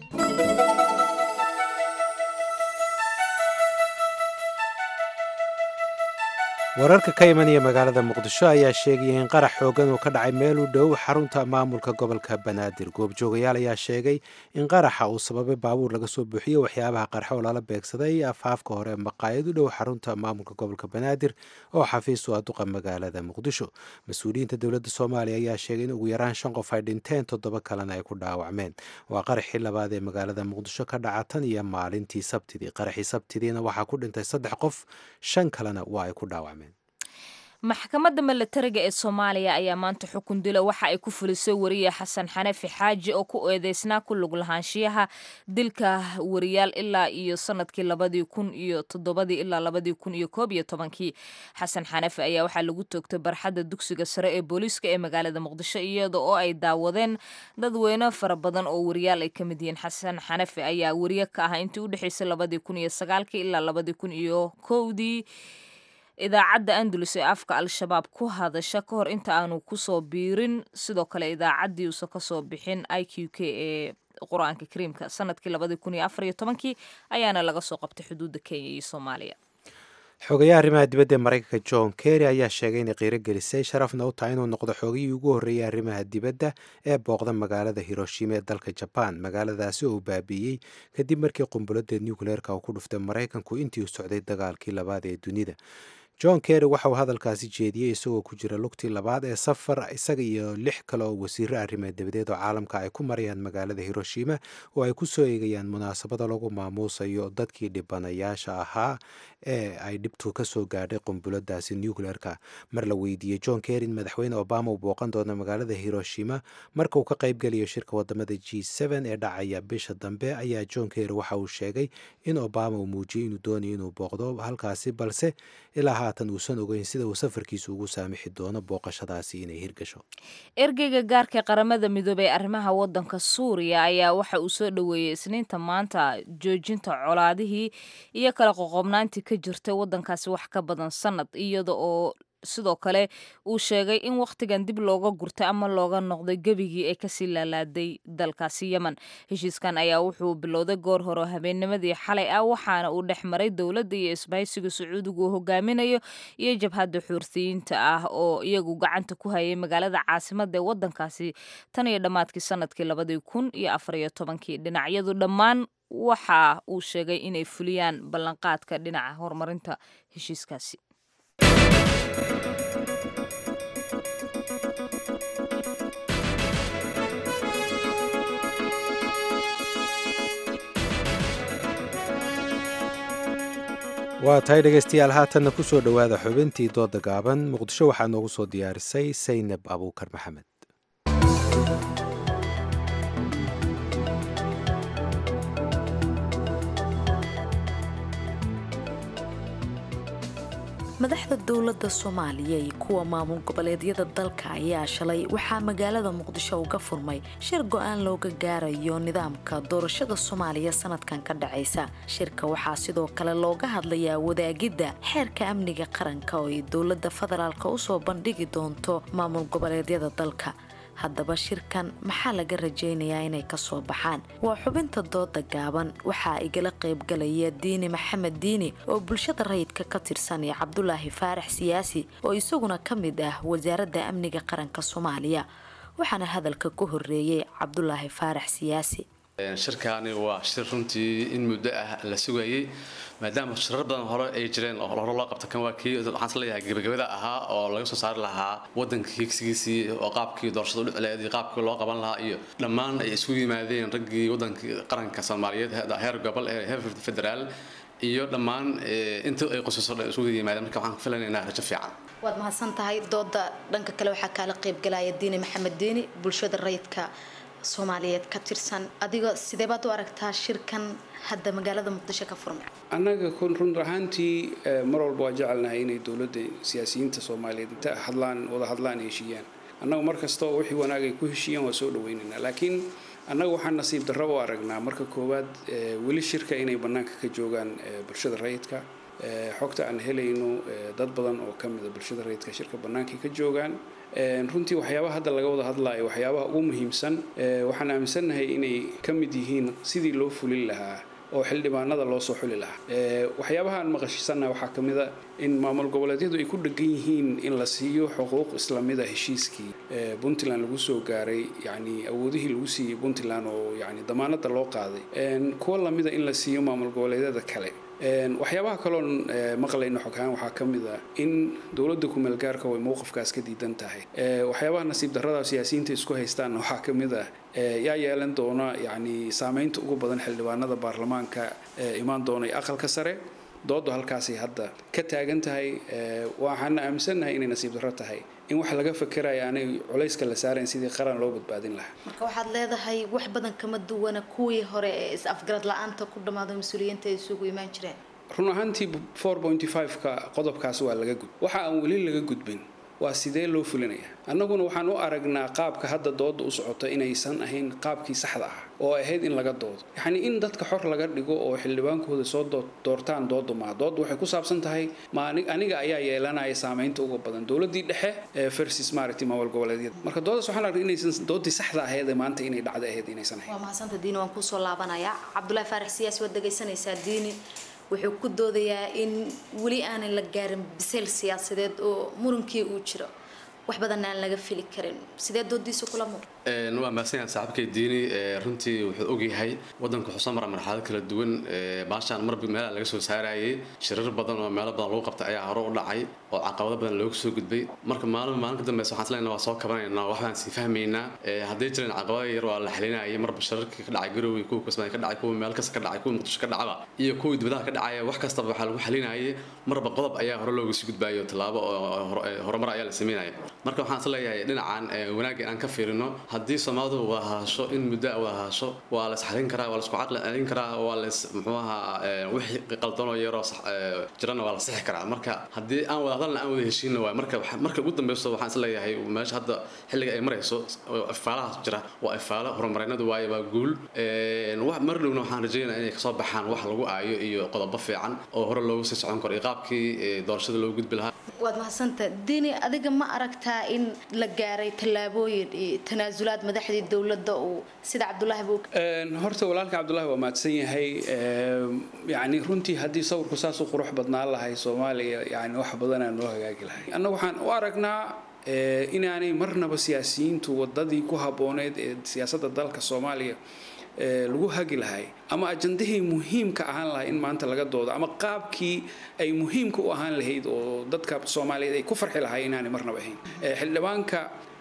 wararka ka imanaya magaalada muqdisho ayaa sheegaya in qarax xoogan uu ka dhacay meel u dhow xarunta maamulka gobolka banaadir goobjoogayaal ayaa sheegay in qaraxa uu sababay baabuur laga soo buuxiyey waxyaabaha qarxa oo lala beegsaday afaafka hore maqaayad u dhow xarunta maamulka gobolka banaadir oo xafiis u aduqa magaalada muqdisho mas-uuliyiinta dowladda soomaaliya ayaa sheegay in ugu yaraan shan qof ay dhinteen toddoba kalena ay ku dhaawacmeen waa qaraxii labaad ee magaalada muqdisho ka dhaca tan iyo maalintii sabtidii qaraxii sabtidiina waxaa ku dhintay saddex qof shan kalena waa ay ku dhaawacmeen maxkamadda milatariga ee soomaaliya ayaa maanta xukun dila waxa ay ku fulisay wariye xasan xanafi xaaji oo ku eedeysnaa ku lug lahaanshiyaha dilka wariyaal ilaa iyo sanadkii labadii kun iyo toddobadii ilaa labadii kun iyo koob iyo tobankii xasan xanafi ayaa waxaa lagu toogtay barxadda dugsiga sare ee booliiska ee magaalada muqdisho iyada oo ay daawadeen dadweyne fara badan oo wariyaal ay ka mid yihiin xasan xanafi ayaa wariye ka ah intii u dhexeysay labadii kun iyo sagaalkii ilaa labadii kun iyo kowdii idaacadda andalus ee afka al-shabaab ku hadasha ka hor inta aanu kusoo biirin sidoo kale idaacaddii uusan kasoo bixin i q k ee qur-aanka kariimka sanadkii labadii kun iyo afar iyo tobankii ayaana laga soo qabtay xuduudda kenya iyo soomaaliya xogayaha arrimaha dibadda ee maraykanka john kerry ayaa sheegay inay qiiro gelisay sharafna u tahay inuu noqdo xoogihii ugu horreeyay arrimaha dibadda ee booqda magaalada hiroshima ee dalka jabaan magaaladaasi oo uu baabiiyey kadib markii qumbuladda nucleerka uu ku dhuftay maraykanku intii uu socday dagaalkii labaad ee dunida john kerry waxa uu hadalkaasi jeediyey isagoo ku jira lugtii labaad ee safar isaga iyo lix kale oo wasiiro arrimaha dibadeed oo caalamka ay ku marayaan magaalada hiroshima oo ay ku soo eegayaan munaasabada lagu maamuusayo dadkii dhibanayaasha ahaa ee ay dhibtu ka soo gaadhay qumbuladaasi nucleerka mar la weydiiyey john kerry in madaxweyne obama uu booqan doono magaalada hiroshima marka uu ka qaybgelayo shirka wadamada g ee dhacaya bisha dambe ayaa john kerry waxa uu sheegay in obama uu muujiyey inuu doonayo inuu booqdo halkaasi balse ilaa haatan uusan ogeyn sida uu safarkiisu ugu saamixi doono booqashadaasi inay hirgasho ergeyga gaarka ee qaramada midoobey ee arrimaha wadanka suuriya ayaa waxa uu soo dhoweeyey isniinta maanta joojinta colaadihii iyo kala qoqobnaantii ka jirtay wadankaasi wax ka badan sanad iyada oo sidoo kale uu sheegay in wakhtigan dib looga gurtay ama looga noqday gebigii ee kasii laalaaday dalkaasi yemen heshiiskan ayaa wuxuu bilowday goor hore habeennimadii xalay ah waxaana uu dhex maray dowladda iyo isbahaysiga sacuudiga uu hogaaminayo iyo jabhadda xuursiyiinta ah oo iyagu gacanta ku hayay magaalada caasimada ee wadankaasi tan iyo dhammaadkii sanadkii labadii kun iyo afar iyo tobankii dhinacyadu dhammaan waxa uu sheegay inay fuliyaan ballanqaadka dhinaca horumarinta heshiiskaasi waa tahay dhegaystayaal haatanna ku soo dhowaada xubintii dooda gaaban muqdisho waxaa noogu soo diyaarisay saynab abuukar maxamed madaxda dowladda soomaaliya iyo kuwa maamul goboleedyada dalka ayaa shalay waxaa magaalada muqdisho uga furmay shir go-aan looga gaarayo nidaamka doorashada soomaaliya sanadkan ka dhacaysa shirka waxaa sidoo kale looga hadlayaa wadaagidda xeerka amniga qaranka oo ay dowladda federaalk usoo bandhigi doonto maamul goboleedyada dalka haddaba shirkan maxaa laga rajaynayaa inay kasoo baxaan waa xubinta dooda gaaban waxaa igala qaybgalaya diini maxamed diini oo bulshada rayidka ka tirsan iyo cabdulaahi faarax siyaasi oo isaguna ka mid ah wasaaradda amniga qaranka soomaaliya waxaana hadalka ku horeeyey cabdulaahi faarax siyaasi shirkaani waa shir runtii in muddo ah la sugayay maadaama shirar badan hore ay jireen oo hore loo qabta kan waa kii waxaan isleeyahay gebagabada ahaa oo laga soo saari lahaa wadanka higsigiisii oo qaabkii doorashada udhicleed iyo qaabkii loo qaban lahaa iyo dhammaan ay isugu yimaadeen raggii wadanka qaranka soomaaliyeed heer gobol ee heer federaal iyo dhammaan inta ay qosaso dhan isugu yimaadeen marka waxaan filanaynaa rajo fiican waad mahadsan tahay dooda dhanka kale waxaa kaala qaybgalaya diini maxamed diini bulshada rayidka soomaaliyeed ka tirsan adiga sidee baad u aragtaa shirkan hadda magaalada muqdisho ka furmay annaga kun run ahaantii mar walba waa jecelnahay inay dowladda siyaasiyiinta soomaaliyeed inta hadlaan wada hadlaan heshiiyaan annagu mar kastoo wixii wanaag ay ku heshiiyaan waa soo dhawaynaynaa laakiin annaga waxaan nasiib darro u aragnaa marka koowaad weli shirka inay bannaanka ka joogaan bulshada rayidka xogta aan helayno dad badan oo ka mida bulshada rayidka shirka bannaankay ka joogaan runtii waxyaabaha hadda laga wada hadlaayo waxyaabaha ugu muhiimsan waxaan aaminsannahay inay ka mid yihiin sidii loo fulin lahaa oo xildhibaanada loo soo xuli lahaa waxyaabaha aan maqashisannaha waxaa ka mid a in maamul goboleedyadu ay ku dhegan yihiin in la siiyo xuquuq islamida heshiiskii puntland lagu soo gaaray yani awoodihii lagu siiyey puntland oo yani damaanada loo qaaday kuwa lamida in la siiyo maamul goboleedyada kale waxyaabaha kaloon maqlayno xoghaan waxaa ka mid ah in dowladda kumeelgaarka way mowqifkaas ka diidan tahay waxyaabaha nasiib darrada siyaasiyiinta isku haystaanna waxaa ka mid ah yaa yeelan doona yani saameynta ugu badan xildhibaanada baarlamaanka imaan doona ee aqalka sare doodu halkaasay hadda ka taagan tahay waxaana aaminsannahay inay nasiib darro tahay in wax laga fakerayo aanay culayska la saarayn sidii qaran loo badbaadin lahaa marka waxaad leedahay wax badan kama duwana kuwii hore ee is-afgarad la-aanta ku dhammaado mas-uuliyiinta ay isugu imaan jireen run ahaantii ka qodobkaas waa laga gud waxa aan weli laga gudbin waa sidee loo fulinaya annaguna waxaan u aragnaa qaabka hadda dooda u socoto inaysan ahayn qaabkii saxda ah oo ahayd in laga doodo yacni in dadka xor laga dhigo oo xildhibaankooda soo doortaan doodu maa doodu waxay ku saabsan tahay ma aniga ayaa yeelanaya saamaynta uga badan dowladii dhexe versus maaragtay maamul goboleedyada marka doodaas waxaan aragnay inaysan doodii saxda ahayd maanta inay dhacda ahayd inaysan ahayn waa mahadsantaa diini waan kusoo laabanayaa cabdulaahi faarax siyaasi waad dhegaysanaysaa diini wuxuu ku doodayaa in weli aanan la gaarin bisayl siyaasadeed oo murunkii uu jiro wax badan aan laga fili karin sidee doodiisa kula muuq waa mahadsanyahay saaxiibkay diini runtii wuxuu ogyahay wadanku wuxuu soo mara marxalado kala duwan baashaan marba meelaha laga soo saarayay shirar badan oo meelo badan lagu qabtay ayaa hore u dhacay oo caqabado badan looga soo gudbay marka maalin maalin ka dambeysa waxaan isleena waa soo kabanaynaa waxbaan sii fahmaynaa hadday jireen caqabado yar waa la xalinayay marba shirarkii ka dhacay garowe kuwa kismaayo ka dhacay kuwa meel kasta ka dhacay kuwa muqdisho ka dhacaba iyo kuwii dibadaha ka dhacaya wax kastaba waxaa lagu xalinayay marba qodob ayaa hore looga sii gudbayo tallaabo oo horumar ayaa la sameynaya marka waxaan isleeyahay dhinacan wanaagga aan ka fiirino haddii soomaalidu wada hadasho in muddo a wada hadasho waa la isxalin karaa waa la isku caqli celin karaa waa la is muxuu ahaa wixii qaldanoo yaroo jirana waa la sixi karaa marka haddii aan wada hadalna aan wada heshiinna waay marka marka ugu dambeyso waxaan isleeyahay meesha hadda xilliga ay marayso ifaalahaas jira waa ifaalo horumarinadu waaye waa guul mar dhowna waxaan rajeynaya inay kasoo baxaan wax lagu aayo iyo qodobo fiican oo hore loogu sii socon karo iyo qaabkii doorashada loogu gudbi lahaa waad mahadsanta dini adiga ma aragtaa in la gaaray tallaabooyin iyo tanaasulaad madaxdii dowladda uu sida cabdulaahi buu horta walaalka cabdulaahi waa mahadsan yahay yani runtii haddii sawirku saas u qurux badnaan lahay soomaaliya yani wax badanaa noo hagaagi lahay annaga waxaan u aragnaa inaanay marnaba siyaasiyiintu wadadii ku habbooneyd ee siyaasadda dalka soomaaliya lagu hagi lahay ama ajandahii muhiimka ahaan lahay in maanta laga doodo ama qaabkii ay muhiimka u ahaan lahayd oo dadka soomaaliyeed ay ku farxi lahay inaanay marnaba ahayn xildhibaanka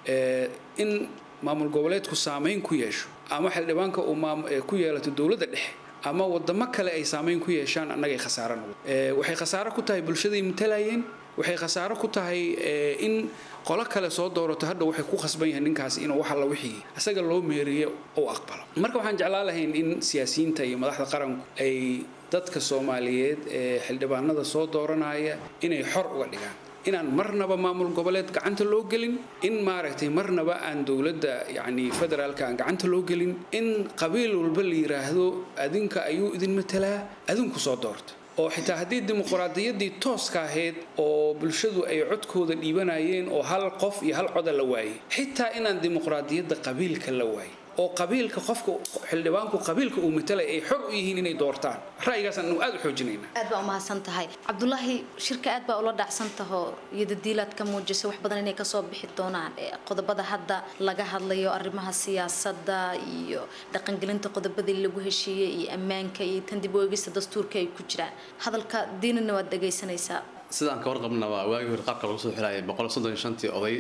in maamul goboleedku saamayn ku yeesho ama xildhibaanka uu ku yeelato dowladda dhexe ama wadamo kale ay saamayn ku yeeshaan annagay khasaaro noqdo waxay khasaaro ku tahay bulshaday matalayeen waxay khasaaro ku tahay in qolo kale soo doorato hadha waxay ku khasban yahay ninkaas inuu wax alla wixii isaga loo meeriyo uu aqbalo marka waxaan jeclaan lahayn in siyaasiyiinta iyo madaxda qaranku ay dadka soomaaliyeed ee xildhibaanada soo dooranaya inay xor uga dhigaan inaan marnaba maamul goboleed gacanta loo gelin in maaragtay marnaba aan dowladda yacni federaalka aan gacanta loo gelin in qabiil walba la yiraahdo adinka ayuu idin matalaa adinku soo doorta oo xitaa haddii dimuqraadiyaddii tooska ahayd oo bulshadu ay codkooda dhiibanayeen oo hal qof iyo hal coda la waayay xitaa inaan dimuqraadiyadda qabiilka la waayay oo qabiilka qofka xildhibaanku qabiilka uu matalay ay xor u yihiin inay doortaan ra'yigaasaan anu aad u xoojinayna aad baa umahadsan tahay cabdulaahi shirka aad baa ula dhacsan taho iyo dadiilaad ka muujisa wax badan inay kasoo bixi doonaan qodobada hadda laga hadlayo arrimaha siyaasadda iyo dhaqangelinta qodobadii lagu heshiiyey iyo ammaanka iyo tan dib u eegista dastuurka ay ku jiraan hadalka diinina waad dhegaysanaysaa sidaan ka warqabna waa waagii hore qaabka lagu soo xilayay boqol soddon iyo shantii oday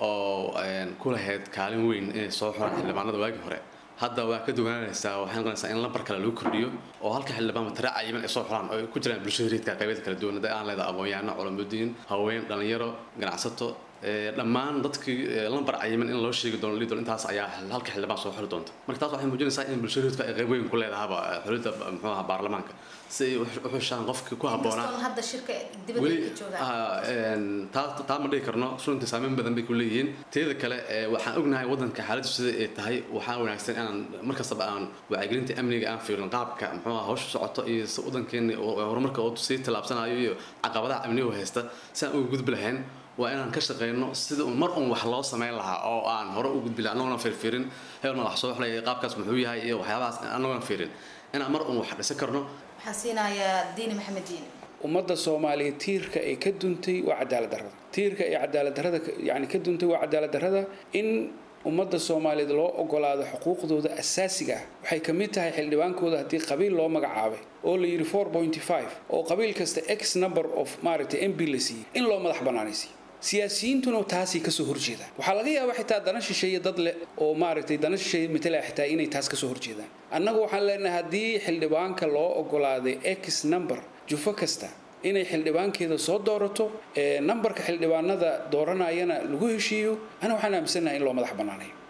oo ku lahayd kaalin weyn inay soo xuraan xildhibaanada waagii hore hadda waa ka duwanaanaysaa waxay noqonaysaa in lambar kale lagu kordhiyo oo halka xildhibaan matare cayiman ay soo xuraan oo ay ku jiraan bulshada reedka qaybeeda kala duwan hadda aan leedahay aqoon-yahano culamudiin haween dhalinyaro ganacsato dhammaan dadkii lambar cayiman in loo sheegi doono lidol intaas ayaa halka xildhibaan soo xuli doonta marka taas waxay muujinaysaa in bulshada reedka ay qayb weyn ku leedahaba xulidda muxuu ahaa baarlamaanka si ay u xushaan qofkii ku habboonaa hadda shirka dibadda weli ka joogaan taa ma dhihi karno runtii saameyn badan bay ku leeyihiin teeda kale waxaan ognahay wadanka xaaladdu sida ay tahay waxaa wanaagsan inaan markastaba aan wacyigelinta amniga aan fiirin qaabka muxuu aha hawsha socoto iyo si wadankeena horumarka oo sii tallaabsanayo iyo caqabadaha amniga haysta si aan uga gudbi lahayn waa inaan ka shaqeyno sida mar un wax loo sameyn lahaa oo aan hore u gudbi lahaa annagoona fiirfiirin hebelna wax soo xulaya qaabkaas muxuu yahay iyo waxyaabahaas annagoona fiirin inaan mar un wax dhisan karno waxaan siinayaa diini maxamed diini ummadda soomaaliya tiirka ay ka duntay waa cadaalad darrada tiirka ay cadaalad darrada yani ka duntay waa cadaalad darrada in ummadda soomaaliyeed loo ogolaado xuquuqdooda asaasiga ah waxay ka mid tahay xildhibaankooda haddii qabiil loo magacaabay oo la yidhi four pointy five oo qabiil kasta x number of maaragtay m b la siiyey in loo madax bannaanaysiiyo siyaasiyiintuna taasay kasoo horjeedaan waxaa laga yaabaa xitaa dana shisheeye dad leh oo maaragtay dana shisheeye matalaya xitaa inay taas kasoo horjeedaan annagu waxaan leenahay haddii xildhibaanka loo ogolaaday x number jufo kasta inay xildhibaankeeda soo doorato nambarka xildhibaanada dooranayana lagu heshiiyo ana waxaan aaminsanahay in loo madax bannaanayo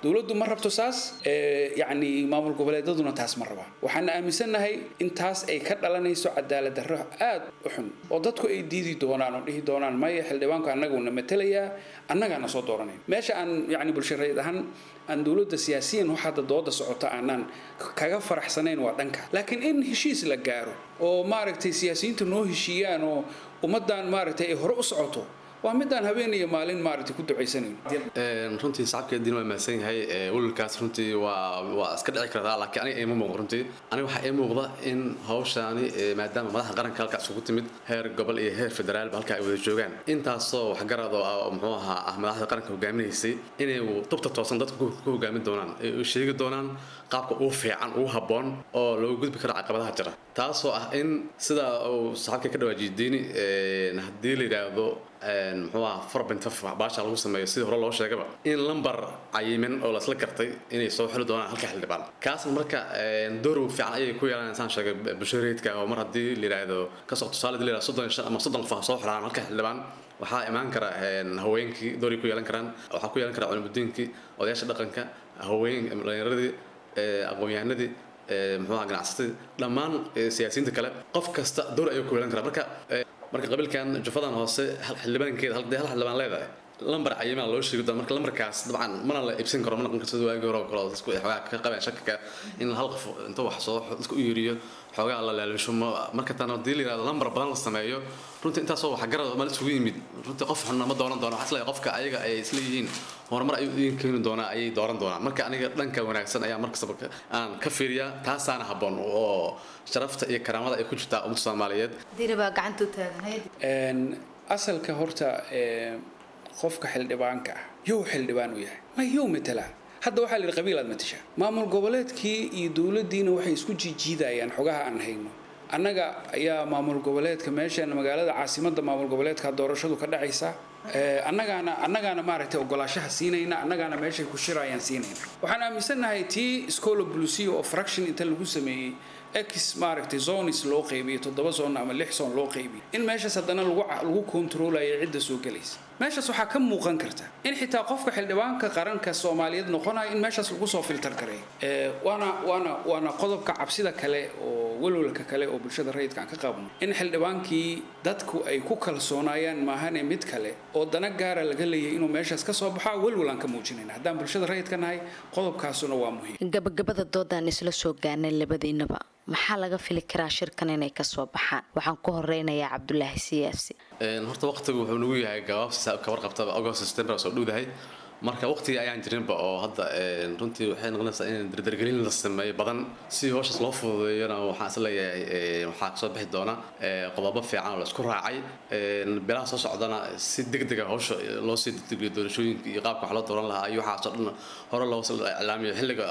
dowladdu ma rabto saas yacni maamul goboleedaduna taas ma raba waxaan aaminsannahay in taas ay ka dhalanayso cadaalad darro aad u xun oo dadku ay diidi doonaan oo dhihi doonaan maya xildhibaanku annaguna matelayaa annagaana soo dooranay meesha aan yacni bulshareed ahaan aan dowladda siyaasiyan wax hadda dooda socota aanaan kaga faraxsanayn waa dhanka laakiin in heshiis la gaaro oo maaragtay siyaasiyiintu noo heshiiyaan oo ummaddan maaragtay ay hore u socoto waa midaan habeen iyo maalin maaragtay ku ducaysanayn runtii sacabkeediina waa mahadsan yahay welwelkaas runtii waa waa iska dhici kartaa laakiin aniga ima muuqdo runtii aniga waxaa ii muuqda in hawshaani maadaama madaxda qaranka halkaas ugu timid heer gobol iyo heer federaalba halka ay wada joogaan intaasoo waxgarad oo muxuu ahaa ah madaxda qaranka hogaaminaysay inay tubta toosan dadka ku hogaamin doonaan ay sheegi doonaan qaabka ugu fiican ugu habboon oo loogu gudbi karo caqabadaha jira taasoo ah in sida uu saxaabka ka dhawaajiyay diini haddii la yidhaahdo muxuu aha forbintaf baasha lagu sameeyo sidii hore loo sheegaba in lambar cayimin oo lasla gartay inay soo xili doonaan halka xildhibaan kaasna marka door fiican ayay ku yeelanayaan saan sheegay bulshareedka oo mar haddii la yidhaahdo kasoo tusaale la yidhahdo soddon shan ama soddon qof soo xiraan halka xildhibaan waxaa imaan kara haweenkii dooray ku yeelan karaan waxaa ku yeelan kara culimudiinkii odayaasha dhaqanka haween dhalinyaradii aqoon-yahanadii muxuu aha ganacsatadii dhammaan siyaasiyiinta kale qof kasta door ayuu ku yeelan karaa marka marka qabiilkan jufadan hoose xildhibaankeeda hal hal xildhibaan leedahay lambar cayimaa loo sheegi doona marka lambarkaas dabcan mana la iibsan karo mana noqon karto waagii hore oo kale oo dadku xoogaa ka qabeen shakaka in hal qof inta wax soo dadka u yeeriyo xoogaa la laalisho marka tan haddii la yidhahdo lambar badan la sameeyo runtii intaasoo wax garad ma isugu yimid runtii qof xunna ma dooran doono waxaa isleeyahay qofka ayaga ay isla yihiin horumar ayuu idin keeni doonaa ayay dooran doonaan marka aniga dhanka wanaagsan ayaa markastaba aan ka fiiriyaa taasaana habboon oo sharafta iyo karaamada ay ku jirtaa ummadda soomaaliyeed diini baa gacanta u taagnayd asalka horta qofka xildhibaanka ah yow xildhibaan u yahay ma yow matala hadda waxaa la yidhi qabiilaad matasha maamul goboleedkii iyo dowladdiina waxay isku jiijiidayaan xogaha aan hayno annaga ayaa maamul goboleedka meeshan magaalada caasimadda maamul goboleedka doorashadu ka dhacaysa annagaana annagaana maaragtay ogolaashaha siinayna annagaana meeshay ku shirayaan siinayna waxaan aaminsannahay tii scola blucio oo fraction inta lagu sameeyey x maaragtay zonis loo qaybiyey toddoba zon ama lix zon loo qaybiyey in meeshaas haddana lagu lagu kontroolayo cidda soo gelaysa meeshaas waxaa ka muuqan karta in xitaa qofka xildhibaanka qaranka soomaaliyeed noqonayo in meeshaas lagu soo filter gareeyo waana waana waana qodobka cabsida kale oo walwalka kale oo bulshada rayidka aan ka qabno in xildhibaankii dadku ay ku kalsoonaayaan maahane mid kale oo dana gaara laga leeyahay inuu meeshaas ka soo baxo walwal aan ka muujinayna haddaan bulshada rayidka nahay qodobkaasuna waa muhiim gabagabada doodaan isla soo gaarnay labadiinaba maxaa laga fili karaa shirkan inay kasoo baxaan waxaan ku horeynayaa cabdulaahi siyaasi horta waqtigu wuxuu nagu yahay gabaabsi kabar qabta august september soo dhowdahay marka waqtigii ayaan jirinba oo hadda runtii waxay noqonaysaa in dardargelin la sameeyo badan si howshaas loo fududeeyona waxaan is leeyahay waxaa kasoo bixi doona qodobo fiican oo la isku raacay bilaha soo socdana si degdega howsha loo sii degdegiyo doorashooyinka iyo qaabka wax loo dooran lahaa iyo waxaasoo dhan hore loo iclaamiyo xilliga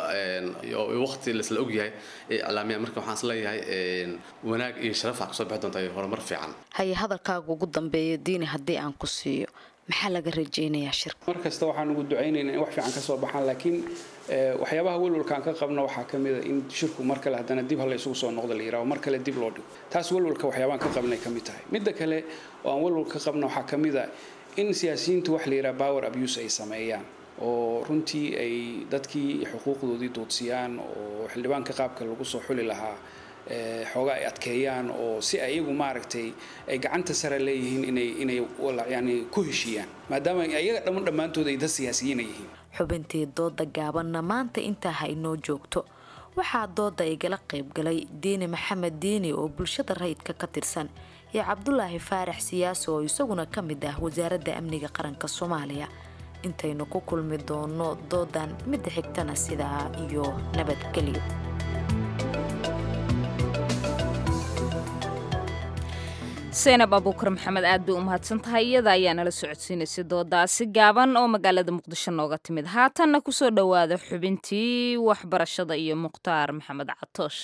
waqti laisla ogyahay ee iclaamiya marka waxaan is leeyahay wanaag iyo sharaf waxaa kasoo bixi doonta horumar fiican haye hadalkaaga ugu dambeeya diini haddii aan ku siiyo maxaa laga rajaynayaa shirka mar kasta waxaan ugu ducaynaynaa in wax fiican ka soo baxaan laakiin waxyaabaha welwalkaan ka qabna waxaa ka mid a in shirku mar kale haddana dib hala isugu soo noqda la yiraahdo mar kale dib loo dhigo taas welwalka waxyaabaan ka qabnay ka mid tahay midda kale oo aan welwal ka qabna waxaa ka mid a in siyaasiyiintu wax la yidhaha power abuse ay sameeyaan oo runtii ay dadkii xuquuqdoodii doodsiyaan oo xildhibaanka qaabka lagu soo xuli lahaa xoogaa ay adkeeyaan oo si ayagu maaragtay ay gacanta sare leeyihiin inay inay yani ku heshiiyaan maadaama ayaga dhamman dhammaantood ay dad siyaasiyiina yihiin xubintii dooda gaabanna maanta intaa ha inoo joogto waxaa dooda igala qaybgalay diini maxamed diini oo bulshada rayidka ka tirsan iyo cabdulaahi faarax siyaasi oo isaguna ka mid ah wasaaradda amniga qaranka soomaaliya intaynu ku kulmi doono doodan midda xigtana sidaa iyo nabadgelyo seynab abuukar maxamed aad bay u mahadsan tahay iyada ayaa nala socodsiinaysay doodaasi gaaban oo magaalada muqdisho nooga timid haatanna kusoo dhowaada xubintii waxbarashada iyo mukhtaar maxamed catoosh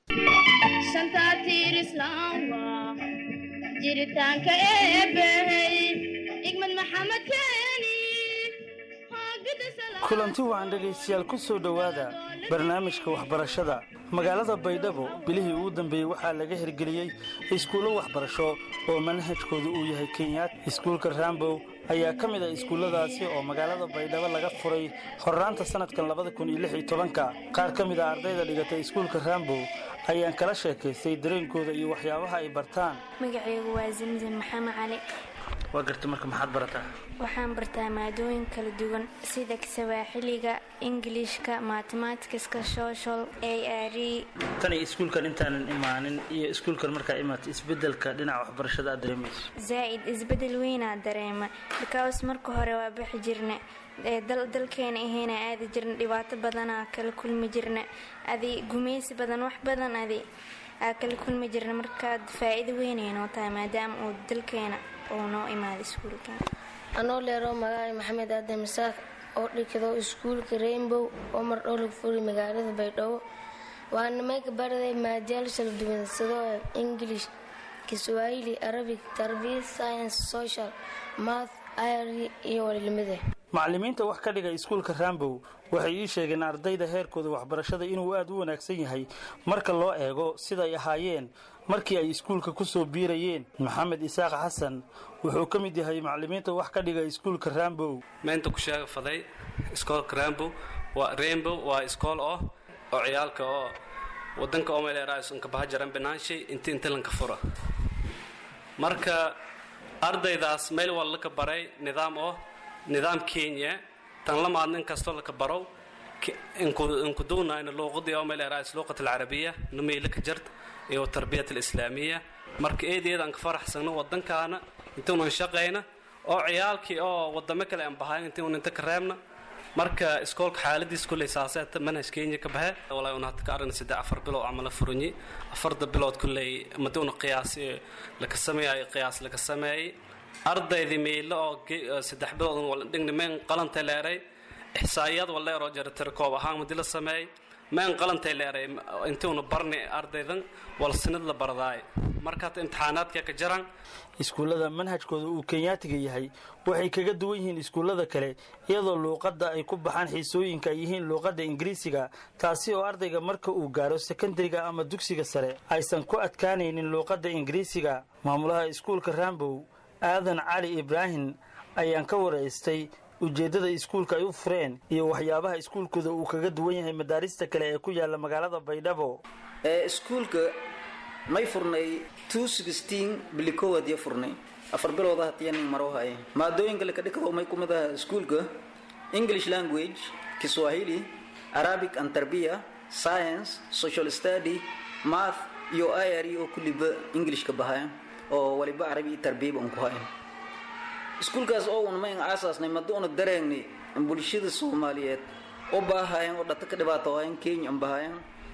jiritaanka eebbahey igmad maxamed keeni kulanti wacan dhegaystayaal ku soo dhowaada barnaamijka waxbarashada magaalada baydhabo bilihii ugu dambeeyey waxaa laga hirgeliyey iskuullo waxbarasho oo manhajkoodu uu yahay kenyaat iskuulka rambow ayaa ka mid ah iskuulladaasi oo magaalada baydhabo laga furay horraanta sannadkan labada kun iyo lix iyo tobanka qaar ka mid ah ardayda dhigatay iskuulka rambow ayaan kala sheekaystay dareenkooda iyo waxyaabaha ay bartaan magacaygu waa zamzam maxamed cali waa garta marka maxaad barataa waxaan bartaa maadooyin kala duwan sida sawaaxiliga ingiliishka matematikiska social a r tani iskuulkan intaanan imaanin iyo iskuulkan markaa imaata isbedelka dhinaca waxbarashada aad dareemayso zaa'id isbedel weynaa dareema because marka hore waa bixi jirna ee dal- dalkeena ahayna aadi jirna dhibaato badanaa kala kulmi jirna adi gumaysi badan wax badan adi aa kala kulmi jirna markaad faa'iido weynay noo tahay maadaama uu dalkeena uu noo imaaday iskuulkan anoo leero magaca maxamed aadan masaaq oo dhigado iskuulka rainbow oo mar dhow lagu furay magaalada baydhabo waana meeka baraday maadyaal kala duwan sidoo english kiswahili arabic tarbiya science social math iri iyo walilamide macallimiinta wax ka dhiga iskuulka rambow waxay ii sheegeen ardayda heerkooda waxbarashada inuu aad u wanaagsan yahay marka loo eego siday ahaayeen markii ay iskuulka ku soo biirayeen maxamed isaaq xasan wuxuu ka mid yahay macallimiinta wax ka dhiga iskuulka rambow maanta ku sheega faday iskoolka rambow waa rainbow waa iskool oh oo ciyaalka oo wadanka omeleeraasunka bahajaran binaanshay inti inti lanka fura marka ardaydaas meel waa laka baray nidaam oo nidaam kenya tan la maadnin kastoo laka barow inkudunayna luuqadii omeleeraas luuqat alcarabiya numeylaka jart iyo tarbiyat alislaamiya marka eedeeda aan ka faraxsano wadankaana intuunan shaqayna oo ciyaalkii oo wadamo kale aan bahayn intuun inta ka reebna marka iskoolka xaaladiis kulley saaseeta manhaj kenya ka baxe walaa una hadda ka aragna saddex afar bilood camala furanyi afarta bilood kulley maduuna qiyaas laka sameeyay qiyaas laka sameeyay ardaydii miilo oo ge- saddex bilood wala dhigni meen qalantay leeray ixsaa'iyad wala leeroo jaratir koob ahaan madi la sameeyay meen qalantay leeray intuuna barni ardaydan wal sinad la bardaay marka hata imtixaanaadka ka jaraan iskuullada manhajkooda uu kenyaatiga yahay waxay kaga duwan yihiin iskuullada kale iyadoo luuqadda ay ku baxaan xiisooyinka ay yihiin luuqadda ingiriisiga taasi oo ardayga marka uu gaaro sekandariga ama dugsiga sare aysan ku adkaanaynin luuqadda ingiriisiga maamulaha iskuulka rambow aadan cali ibraahim ayaan ka waraystay ujeeddada iskuulka ay u fureen iyo waxyaabaha iskuulkooda uu kaga duwan yahay madaarista kale ee ku yaala magaalada baydhabo ee iskuulka may furnay bili koowaad iyo furnay afar bilooda hatiyanin maro haye maadooyinka laka dhikado may kumid aha iskuulka english language kiswahili arabic and tarbiya science social study math iyo iri oo kulliba englishka bahaya oo waliba arabi iyo tarbiyaba un ku haya iskuulkaas oo un mayn aasaasnay maduuna dareengnay bulshada soomaaliyeed u baahayan oo dhata ka dhibaatoohayan kenya an bahayan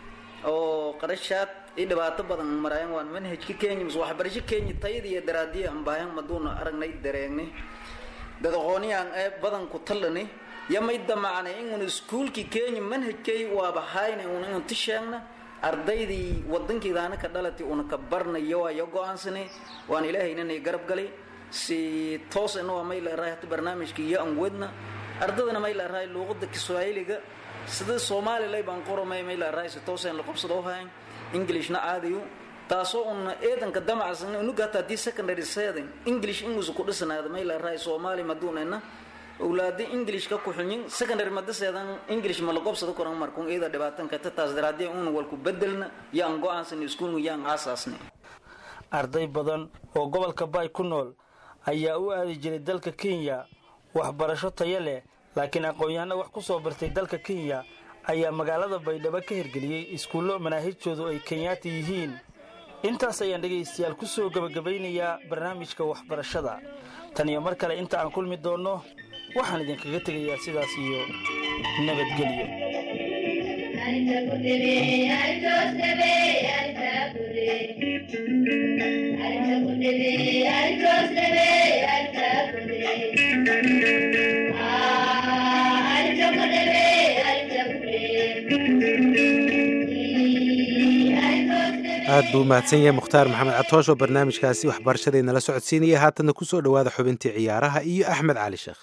oo qarashaad i dhibaato badan marayan waan manhajka kenya mise waxbarasho kenya tayada iyo daraadiya an bahayan maduuna aragnay dareengnay dad aqoonyahan ee badan ku tallani yamay damacnay inun iskuulkii kenya manhajkay waaba hayna un inun tisheegna ardaydii wadankeedaana ka dhalatay una ka barnayo waayo go-aansanay waan ilaahaynanay garab galay si toosena waa may leerahay hata barnaamijka iyo aan wadna ardadana may leerahay luuqada kiswaahiliga sida soomaalilay baan qoromay may leerahay si tooseen la qabsado hayn englishna aadayo taasoo una eedanka damacsan unuga hata haddii secondary seedin english ingus ku dhisanaada may leerahay soomaali maduunena awlaadi english ka kuxunyin secondary madaseedan english ma la qobsado koran markun iyada dhibaatanka taas daraadee una walku bedelna yaan go-aansan iskuulnu yaan aasaasnay arday badan oo gobolka baay ku nool ayaa u aadi jiray dalka kenya waxbarasho tayo leh laakiin aqoon-yahano wax ku soo bartay dalka kenya ayaa magaalada baydhabo ka hirgeliyey iskuullo manaahijtoodu ay kenyaati yihiin intaas ayaan dhegaystayaal ku soo gebagabaynayaa barnaamijka waxbarashada tan iyo mar kale inta aan kulmi doonno waxaan idinkaga tegayaa sidaas iyo nabadgelyo aad buu umahadsan yahay mukhtaar maxamed catoosh oo barnaamijkaasi waxbarashadeenala socodsiinaya haatanna ku soo dhowaada xubintii ciyaaraha iyo axmed cali sheekh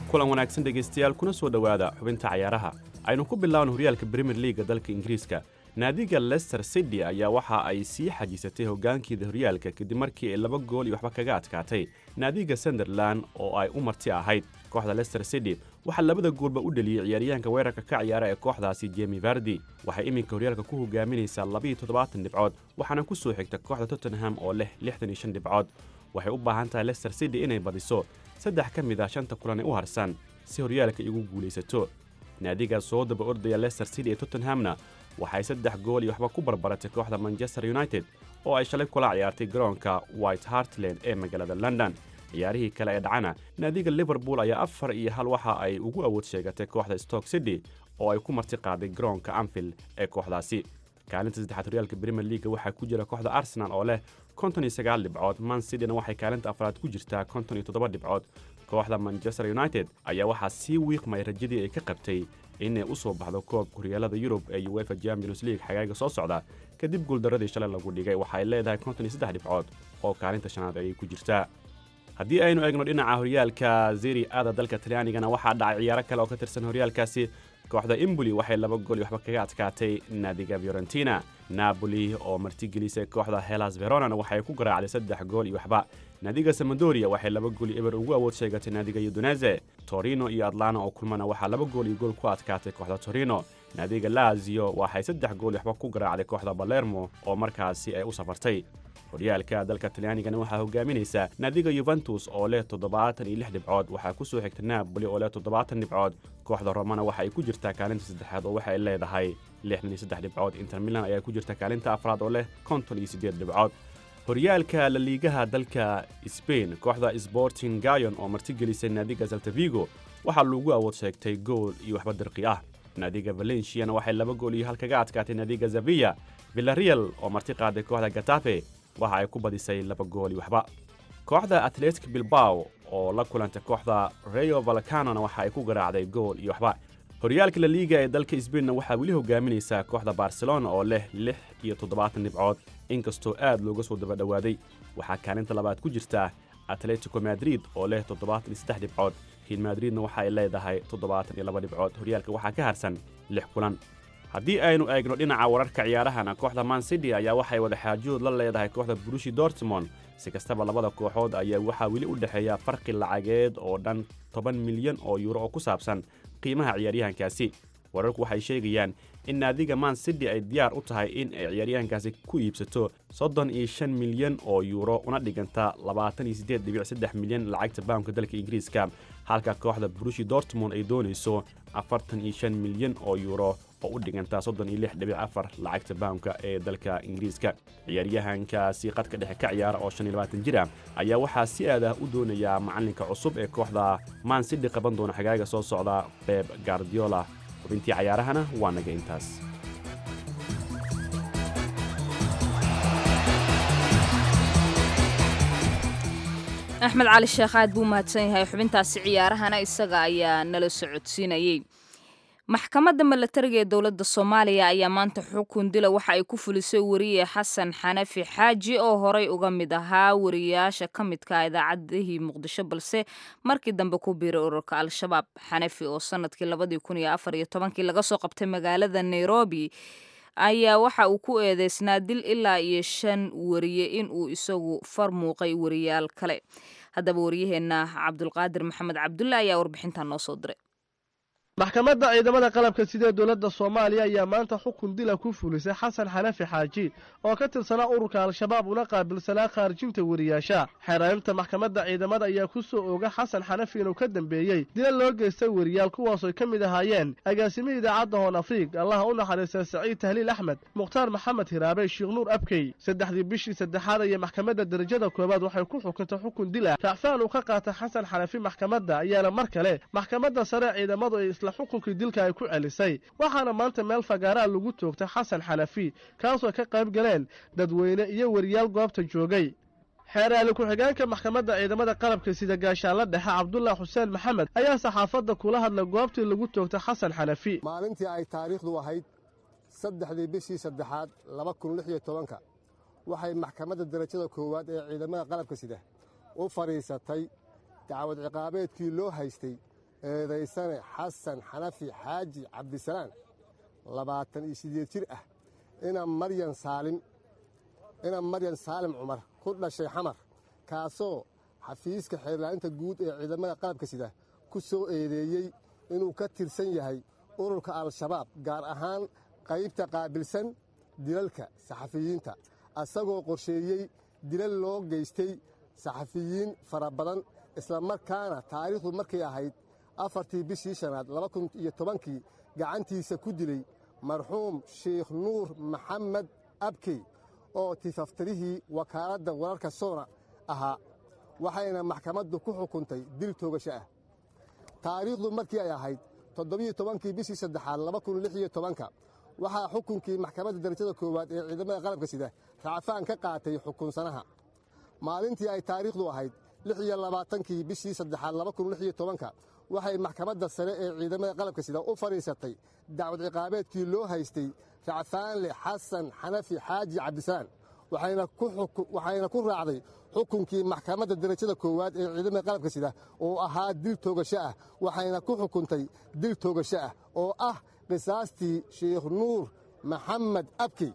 kulan wanaagsan dhegaystayaal kuna soo dhowaada xubinta cayaaraha aynu ku bilaabna horyaalka brimier liiga dalka ingiriiska naadiga lester city ayaa waxa ay sii xajiisatay hoggaankeeda horyaalka kadib markii ay laba gool iyo waxba kaga adkaatay naadiga sunderland oo ay u marti ahayd kooxda lester city waxaa labada goolba u dheliyey ciyaaryahanka weerarka ka ciyaara ee kooxdaasi jemi vardi waxay iminka horyaalka ku hogaaminaysaa labiiyo toddobaatan dhibcood waxaana ku soo xigta kooxda tottenham oo leh lixdan iyo shan dhibcood waxay u baahan tahay lester city inay badiso saddex ka mid ah shanta kulan ee u harsan si horyaalka igu guulaysato naadiga soo daba ordaya lester city ee tottenhamna waxay saddex gool iyo waxba ku barbaratay kooxda manchester united oo ay shalay kula ciyaartay garoonka white hartland ee magaalada london ciyaarihii kale ee dhacana naadiga liverpool ayaa afar iyo hal waxa ay ugu awood sheegatay kooxda stoke city oo ay ku marti qaaday garoonka anfield ee kooxdaasi kaalinta saddexaad horyaalka brimier leaga waxaa ku jira kooxda arsenal oo leh konton iyo sagaal dhibcood man cityna waxay kaalinta afraad ku jirtaa konton iyo toddoba dhibcood kooxda manchester united ayaa waxaa sii wiiqmay rajadii ay ka qabtay inay u soo baxdo koobka horyaalada yurub ee uefa champions league xagaaga soo socda kadib guuldaradii shalay lagu dhigay waxay leedahay konton iyo saddex dhibcood oo kaalinta shanaad ayay ku jirtaa haddii aynu eegno dhinaca horyaalka zeri ada dalka talyaanigana waxaa dhacay ciyaaro kale oo ka tirsan horyaalkaasi kooxda imboli waxay laba gool iyo waxba kaga adkaatay naadiga fiorentina napoli oo martigelisay kooxda helas veronana waxay ku garaacday saddex gool iyo waxba naadiga samadoria waxay laba gool iyo eber ugu awood sheegatay naadiga udunese torino iyo atlana oo kulmana waxaa laba gool iyo gool ku adkaatay kooxda torino naadiga lazio waxay saddex gool iyo waxba ku garaacday kooxda balermo oo markaasi ay u safartay horyaalka dalka talyaanigana waxaa hogaaminaysa naadiga yuventus oo leh toddobaatan iyo lix dhibcood waxaa ku soo xigta napoli oo leh toddobaatan dhibcood kooxda romana waxa ay ku jirtaa kaalinta saddexaad oo waxa ay leedahay lixdan iyo saddex dhibcood inter milan ayaa ku jirta kaalinta afraad oo leh konton iyo siddeed dhibcood horyaalka laliigaha dalka sbain kooxda sporting gayon oo martigelisay naadiga saltavigo waxaa lagu awood sheegtay gool iyo waxba dirqi ah naadiga valenciana waxay laba gool iyo hal kaga adkaatay naadiga zavilla villareal oo marti qaaday kooxda gatafe waxa ay ku badisay laba gool iyo waxba kooxda atletic bilbao oo la kulantay kooxda reyo valcanona waxa ay ku garaacday gool iyo waxba horyaalka laliiga ee dalka sbainna waxaa weli hogaaminaysaa kooxda barcelona oo leh lix iyo toddobaatan dhibcood inkastoo aad looga soo daba dhowaaday waxaa kaalinta labaad ku jirta atletico madrid oo leh toddobaatan iyo saddex dhibcood real madridna waxa ay leedahay toddobaatan iyo laba dhibcood horyaalka waxaa ka harsan lix kulan haddii aynu eegno dhinaca wararka ciyaarahana kooxda man city ayaa waxay wadaxaajood la leedahay kooxda burushi dortmond si kastaba labada kooxood ayaa waxaa weli u dhexeeya farqi lacageed oo dhan toban milyan oo yuuro oo ku saabsan qiimaha ciyaaryahankaasi wararku waxay sheegayaan in naadiga man city ay diyaar u tahay in ay ciyaaryahankaasi ku iibsato soddon iyo shan milyan oo yuuro una dhiganta labaatan iyo siddeed dhibic saddex milyan lacagta baamka dalka ingiriiska halka kooxda burushi dortmond ay doonayso afartan iyo shan milyan oo yuuro oo u dhiganta soddon iyo lix dhibic afar lacagta baamka ee dalka ingiriiska ciyaaryahankaasi qadka dhexe ka ciyaara oo shan iyo labaatan jir ah ayaa waxaa si aad ah u doonayaa macalinka cusub ee kooxda man city qaban doona xagaaga soo socda beb gardiola xubintii cayaarahana waa naga intaas axmed cali sheekh aad buu mahadsan yahay xubintaasi ciyaarahana isaga ayaa nala socodsiinayey maxkamadda milatariga ee dowladda soomaaliya ayaa maanta xukun dila waxa ay ku fulisay wariye xasan xanafi xaaji oo horey uga mid ahaa wariyaasha ka midka idaacadihii muqdisho balse markii dambe ku biiray ururka al-shabaab xanafi oo sanadkii labadii kun iyo afar iyo tobankii laga soo qabtay magaalada nairobi ayaa waxa uu ku eedeysnaa dil ilaa iyo shan wariye in uu isagu far muuqay wariyaal kale haddaba wariyaheenna cabdulqaadir maxamed cabdulle ayaa warbixintan noo soo diray maxkamadda ciidamada qalabka sidee dowladda soomaaliya ayaa maanta xukun dila ku fulisay xasan xanafi xaaji oo ka tirsanaa ururka al-shabaab una qaabilsanaa khaarijinta wariyaasha xeeraarinta maxkamadda ciidamada ayaa ku soo ooga xasan xanafi inuu ka dambeeyey dila loo geystay wariyaal kuwaasooy ka mid ahaayeen agaasimihii idaacadda hoon afriig allaha u naxariista saciid tahliil axmed mukhtaar maxamed hiraabe sheekh nuur abkey saddexdii bishii saddexaad ayay maxkamadda derajada koowaad waxay ku xukuntay xukun dil ah racfaan uu ka qaatay xasan xanafi maxkamadda ayaana mar kale maxkamadda sare ciidamadu ay isla xukunkii dilka ay ku celisay waxaana maanta meel fagaaraa lagu toogtay xasan xanafi kaasoo ka qayb galeen dadweyne iyo wariyaal goobta joogay xeeraali ku-xigeenka maxkamadda ciidamada qalabka sida gaashaanla dhexe cabdullah xuseen maxamed ayaa saxaafadda kula hadlay goobtii lagu toogtay xasan xanafi maalintii ay taariikhdu ahayd saddexdii bishii saddexaad laba kun lix iyo tobanka waxay maxkamadda derajada koowaad ee ciidamada qalabka sida u fadhiisatay dacwad ciqaabeedkii loo haystay eedaysane xasan xanafi xaaji cabdisalaan labaatan iyo sideed jir ah ina maryan saalim ina maryan saalim cumar ku dhashay xamar kaasoo xafiiska xeerlaalinta guud ee ciidamada qalabka sida ku soo eedeeyey inuu ka tirsan yahay ururka al-shabaab gaar ahaan qaybta qaabilsan dilalka saxafiyiinta asagoo qorsheeyey dilal loo geystay saxafiyiin fara badan islamarkaana taariikhdu markay ahayd afartii bishii shanaad laba kun iyo tobankii gacantiisa ku dilay marxuum sheikh nuur maxamed abkey oo tifaftirihii wakaaladda wararka soona ahaa waxayna maxkamaddu ku xukuntay dil toogasho ah taariikhdu markii ay ahayd toddobiyo tobankii bishii saddexaad laba kun lix iyo tobanka waxaa xukunkii maxkamadda darajada koowaad ee ciidamada qalabka sida racfaan ka qaatay xukunsanaha maalintii ay taariikhdu ahayd lix iyo labaatankii bishii saddexaad laba kun lix iyo tobanka waxay maxkamadda sare ee ciidamada qalabka sida u fadhiisatay dacwad ciqaabeedkii loo haystay racfaanle xasan xanafi xaaji cabdisalaan waxayna ku raacday xukunkii maxkamadda darajada koowaad ee ciidamada qalabka sida oo ahaa dil toogasho ah waxayna ku xukuntay dil toogasho ah oo ah qisaastii sheikh nuur maxamed abkey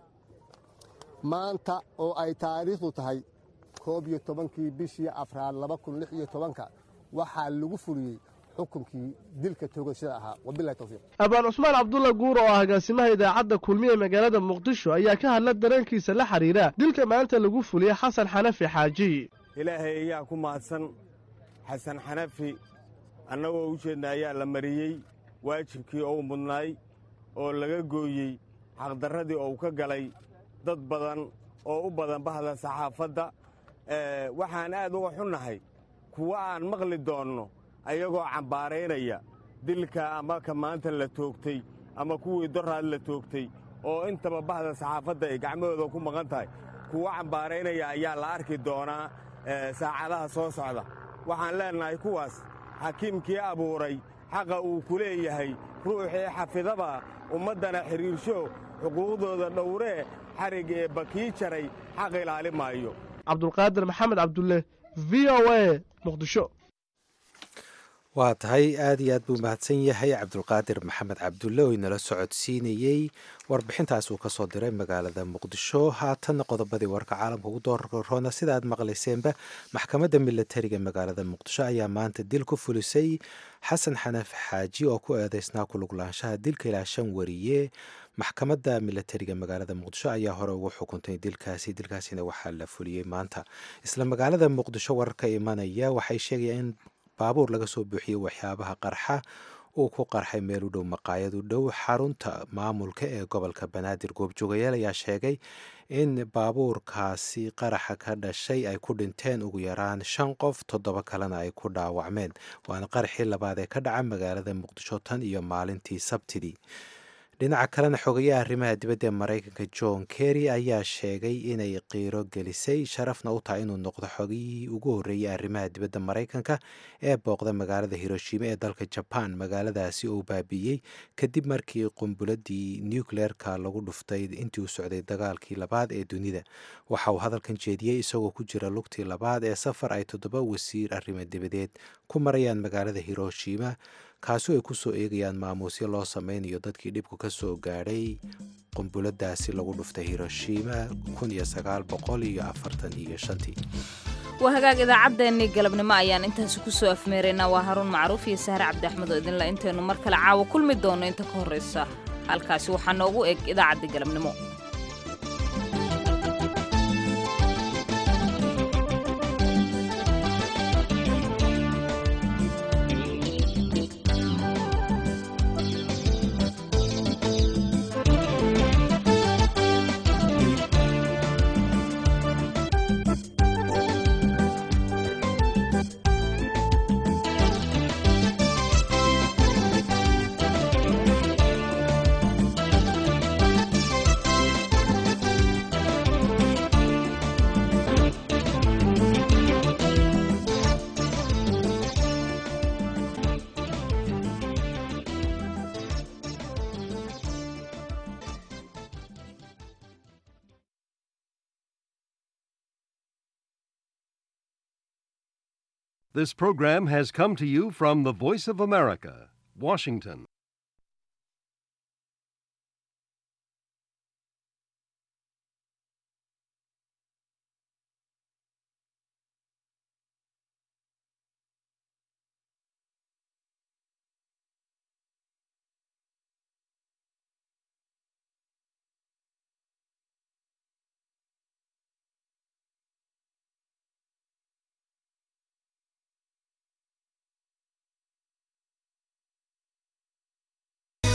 maanta oo ay taariikhdu tahay koob iyo tobankii bishii afraad laba kun lix iyo tobanka waxaa lagu fuliyey xukunkii dilka toogashada ahaa wabilahi towfiiq abaan cusmaan cabdulla guur oo ah agaasimaha idaacadda kulmiye ee magaalada muqdisho ayaa ka hadla dareenkiisa la xidhiira dilka maanta lagu fuliyey xasan xanafi xaaji ilaahay ayaa ku mahadsan xasan xanafi annagoo u jeedna ayaa la mariyey waajibkii ou mudnaay oo laga gooyey xaqdarradii ou ka galay dad badan oo u badan bahda saxaafadda waxaan aad uga xunnahay kuwa aan maqli doonno ayagoo cambaaraynaya dilka ama ka maanta la toogtay ama kuwii doraad la toogtay oo intaba bahda saxaafadda ay gacmahooda ku maqan tahay kuwa cambaaraynaya ayaa la arki doonaa saacadaha soo socda waxaan leennahay kuwaas xakiimkii abuuray xaqa uu ku leeyahay ruuxii xafidaba ummaddana xidhiirsho xuquuqdooda dhowree xarig ee bakii jaray xaq ilaali maayo cabdulqaadir maxamed cabdulle v o a muqdisho waa tahay aad iyo aad buu mahadsan yahay cabdulqaadir maxamed cabdulle oo inala socodsiinayey warbixintaas uu kasoo diray magaalada muqdisho haatanna qodobadii warka caalamka ugu doorroona sida aad maqlayseenba maxkamadda milatariga magaalada muqdisho ayaa maanta dil ku fulisay xasan xanaaf xaaji oo ku eedeysnaa kuluglaanshaha dilka ilaa shan wariye maxkamadda milatariga magaalada muqdisho ayaa hore ugu xukuntay dilkaasi dilkaasina waxaa la fuliyey maanta isla magaalada muqdisho wararka imanaya waxay sheegayaan in baabuur laga soo buuxiyey waxyaabaha qarxa uu ku qarxay meel u dhow maqaayad u dhow xarunta maamulka ee gobolka banaadir goobjoogayaal ayaa sheegay in baabuurkaasi qaraxa ka dhashay ay ku dhinteen ugu yaraan shan qof toddoba kalena ay ku dhaawacmeen waana qaraxii labaad ee ka dhaca magaalada muqdisho tan iyo maalintii sabtidii dhinaca kalena xogayaha arrimaha dibadda ee maraykanka john kerry ayaa sheegay inay qiiro gelisay sharafna u tahay inuu noqdo xogiyihii ugu horreeyey arrimaha dibadda maraykanka ee booqda magaalada hiroshima ee dalka jaban magaaladaasi uu baabi'iyey kadib markii qumbuladii nucleerka lagu dhuftay intii uu socday dagaalkii labaad ee dunida waxa uu hadalkan jeediyey isagoo ku jira lugtii labaad ee safar ay toddoba wasiir arrimo dibadeed ku marayaan magaalada hiroshima kaasoo ay ku soo eegayaan maamuusyo loo sameynayo dadkii dhibku ka soo gaadhay qumbuladaasi lagu dhuftay hiroshima waa hagaag idaacaddeenii galabnimo ayaan intaasi ku soo afmeeraynaa waa haruun macruuf iyo sahre cabdi axmed oo idinla intaynu mar kale caawa kulmi doonno inta ka horraysa halkaasi waxaa noogu eg idaacaddii galabnimo This program has come to you from the Voice of America, Washington.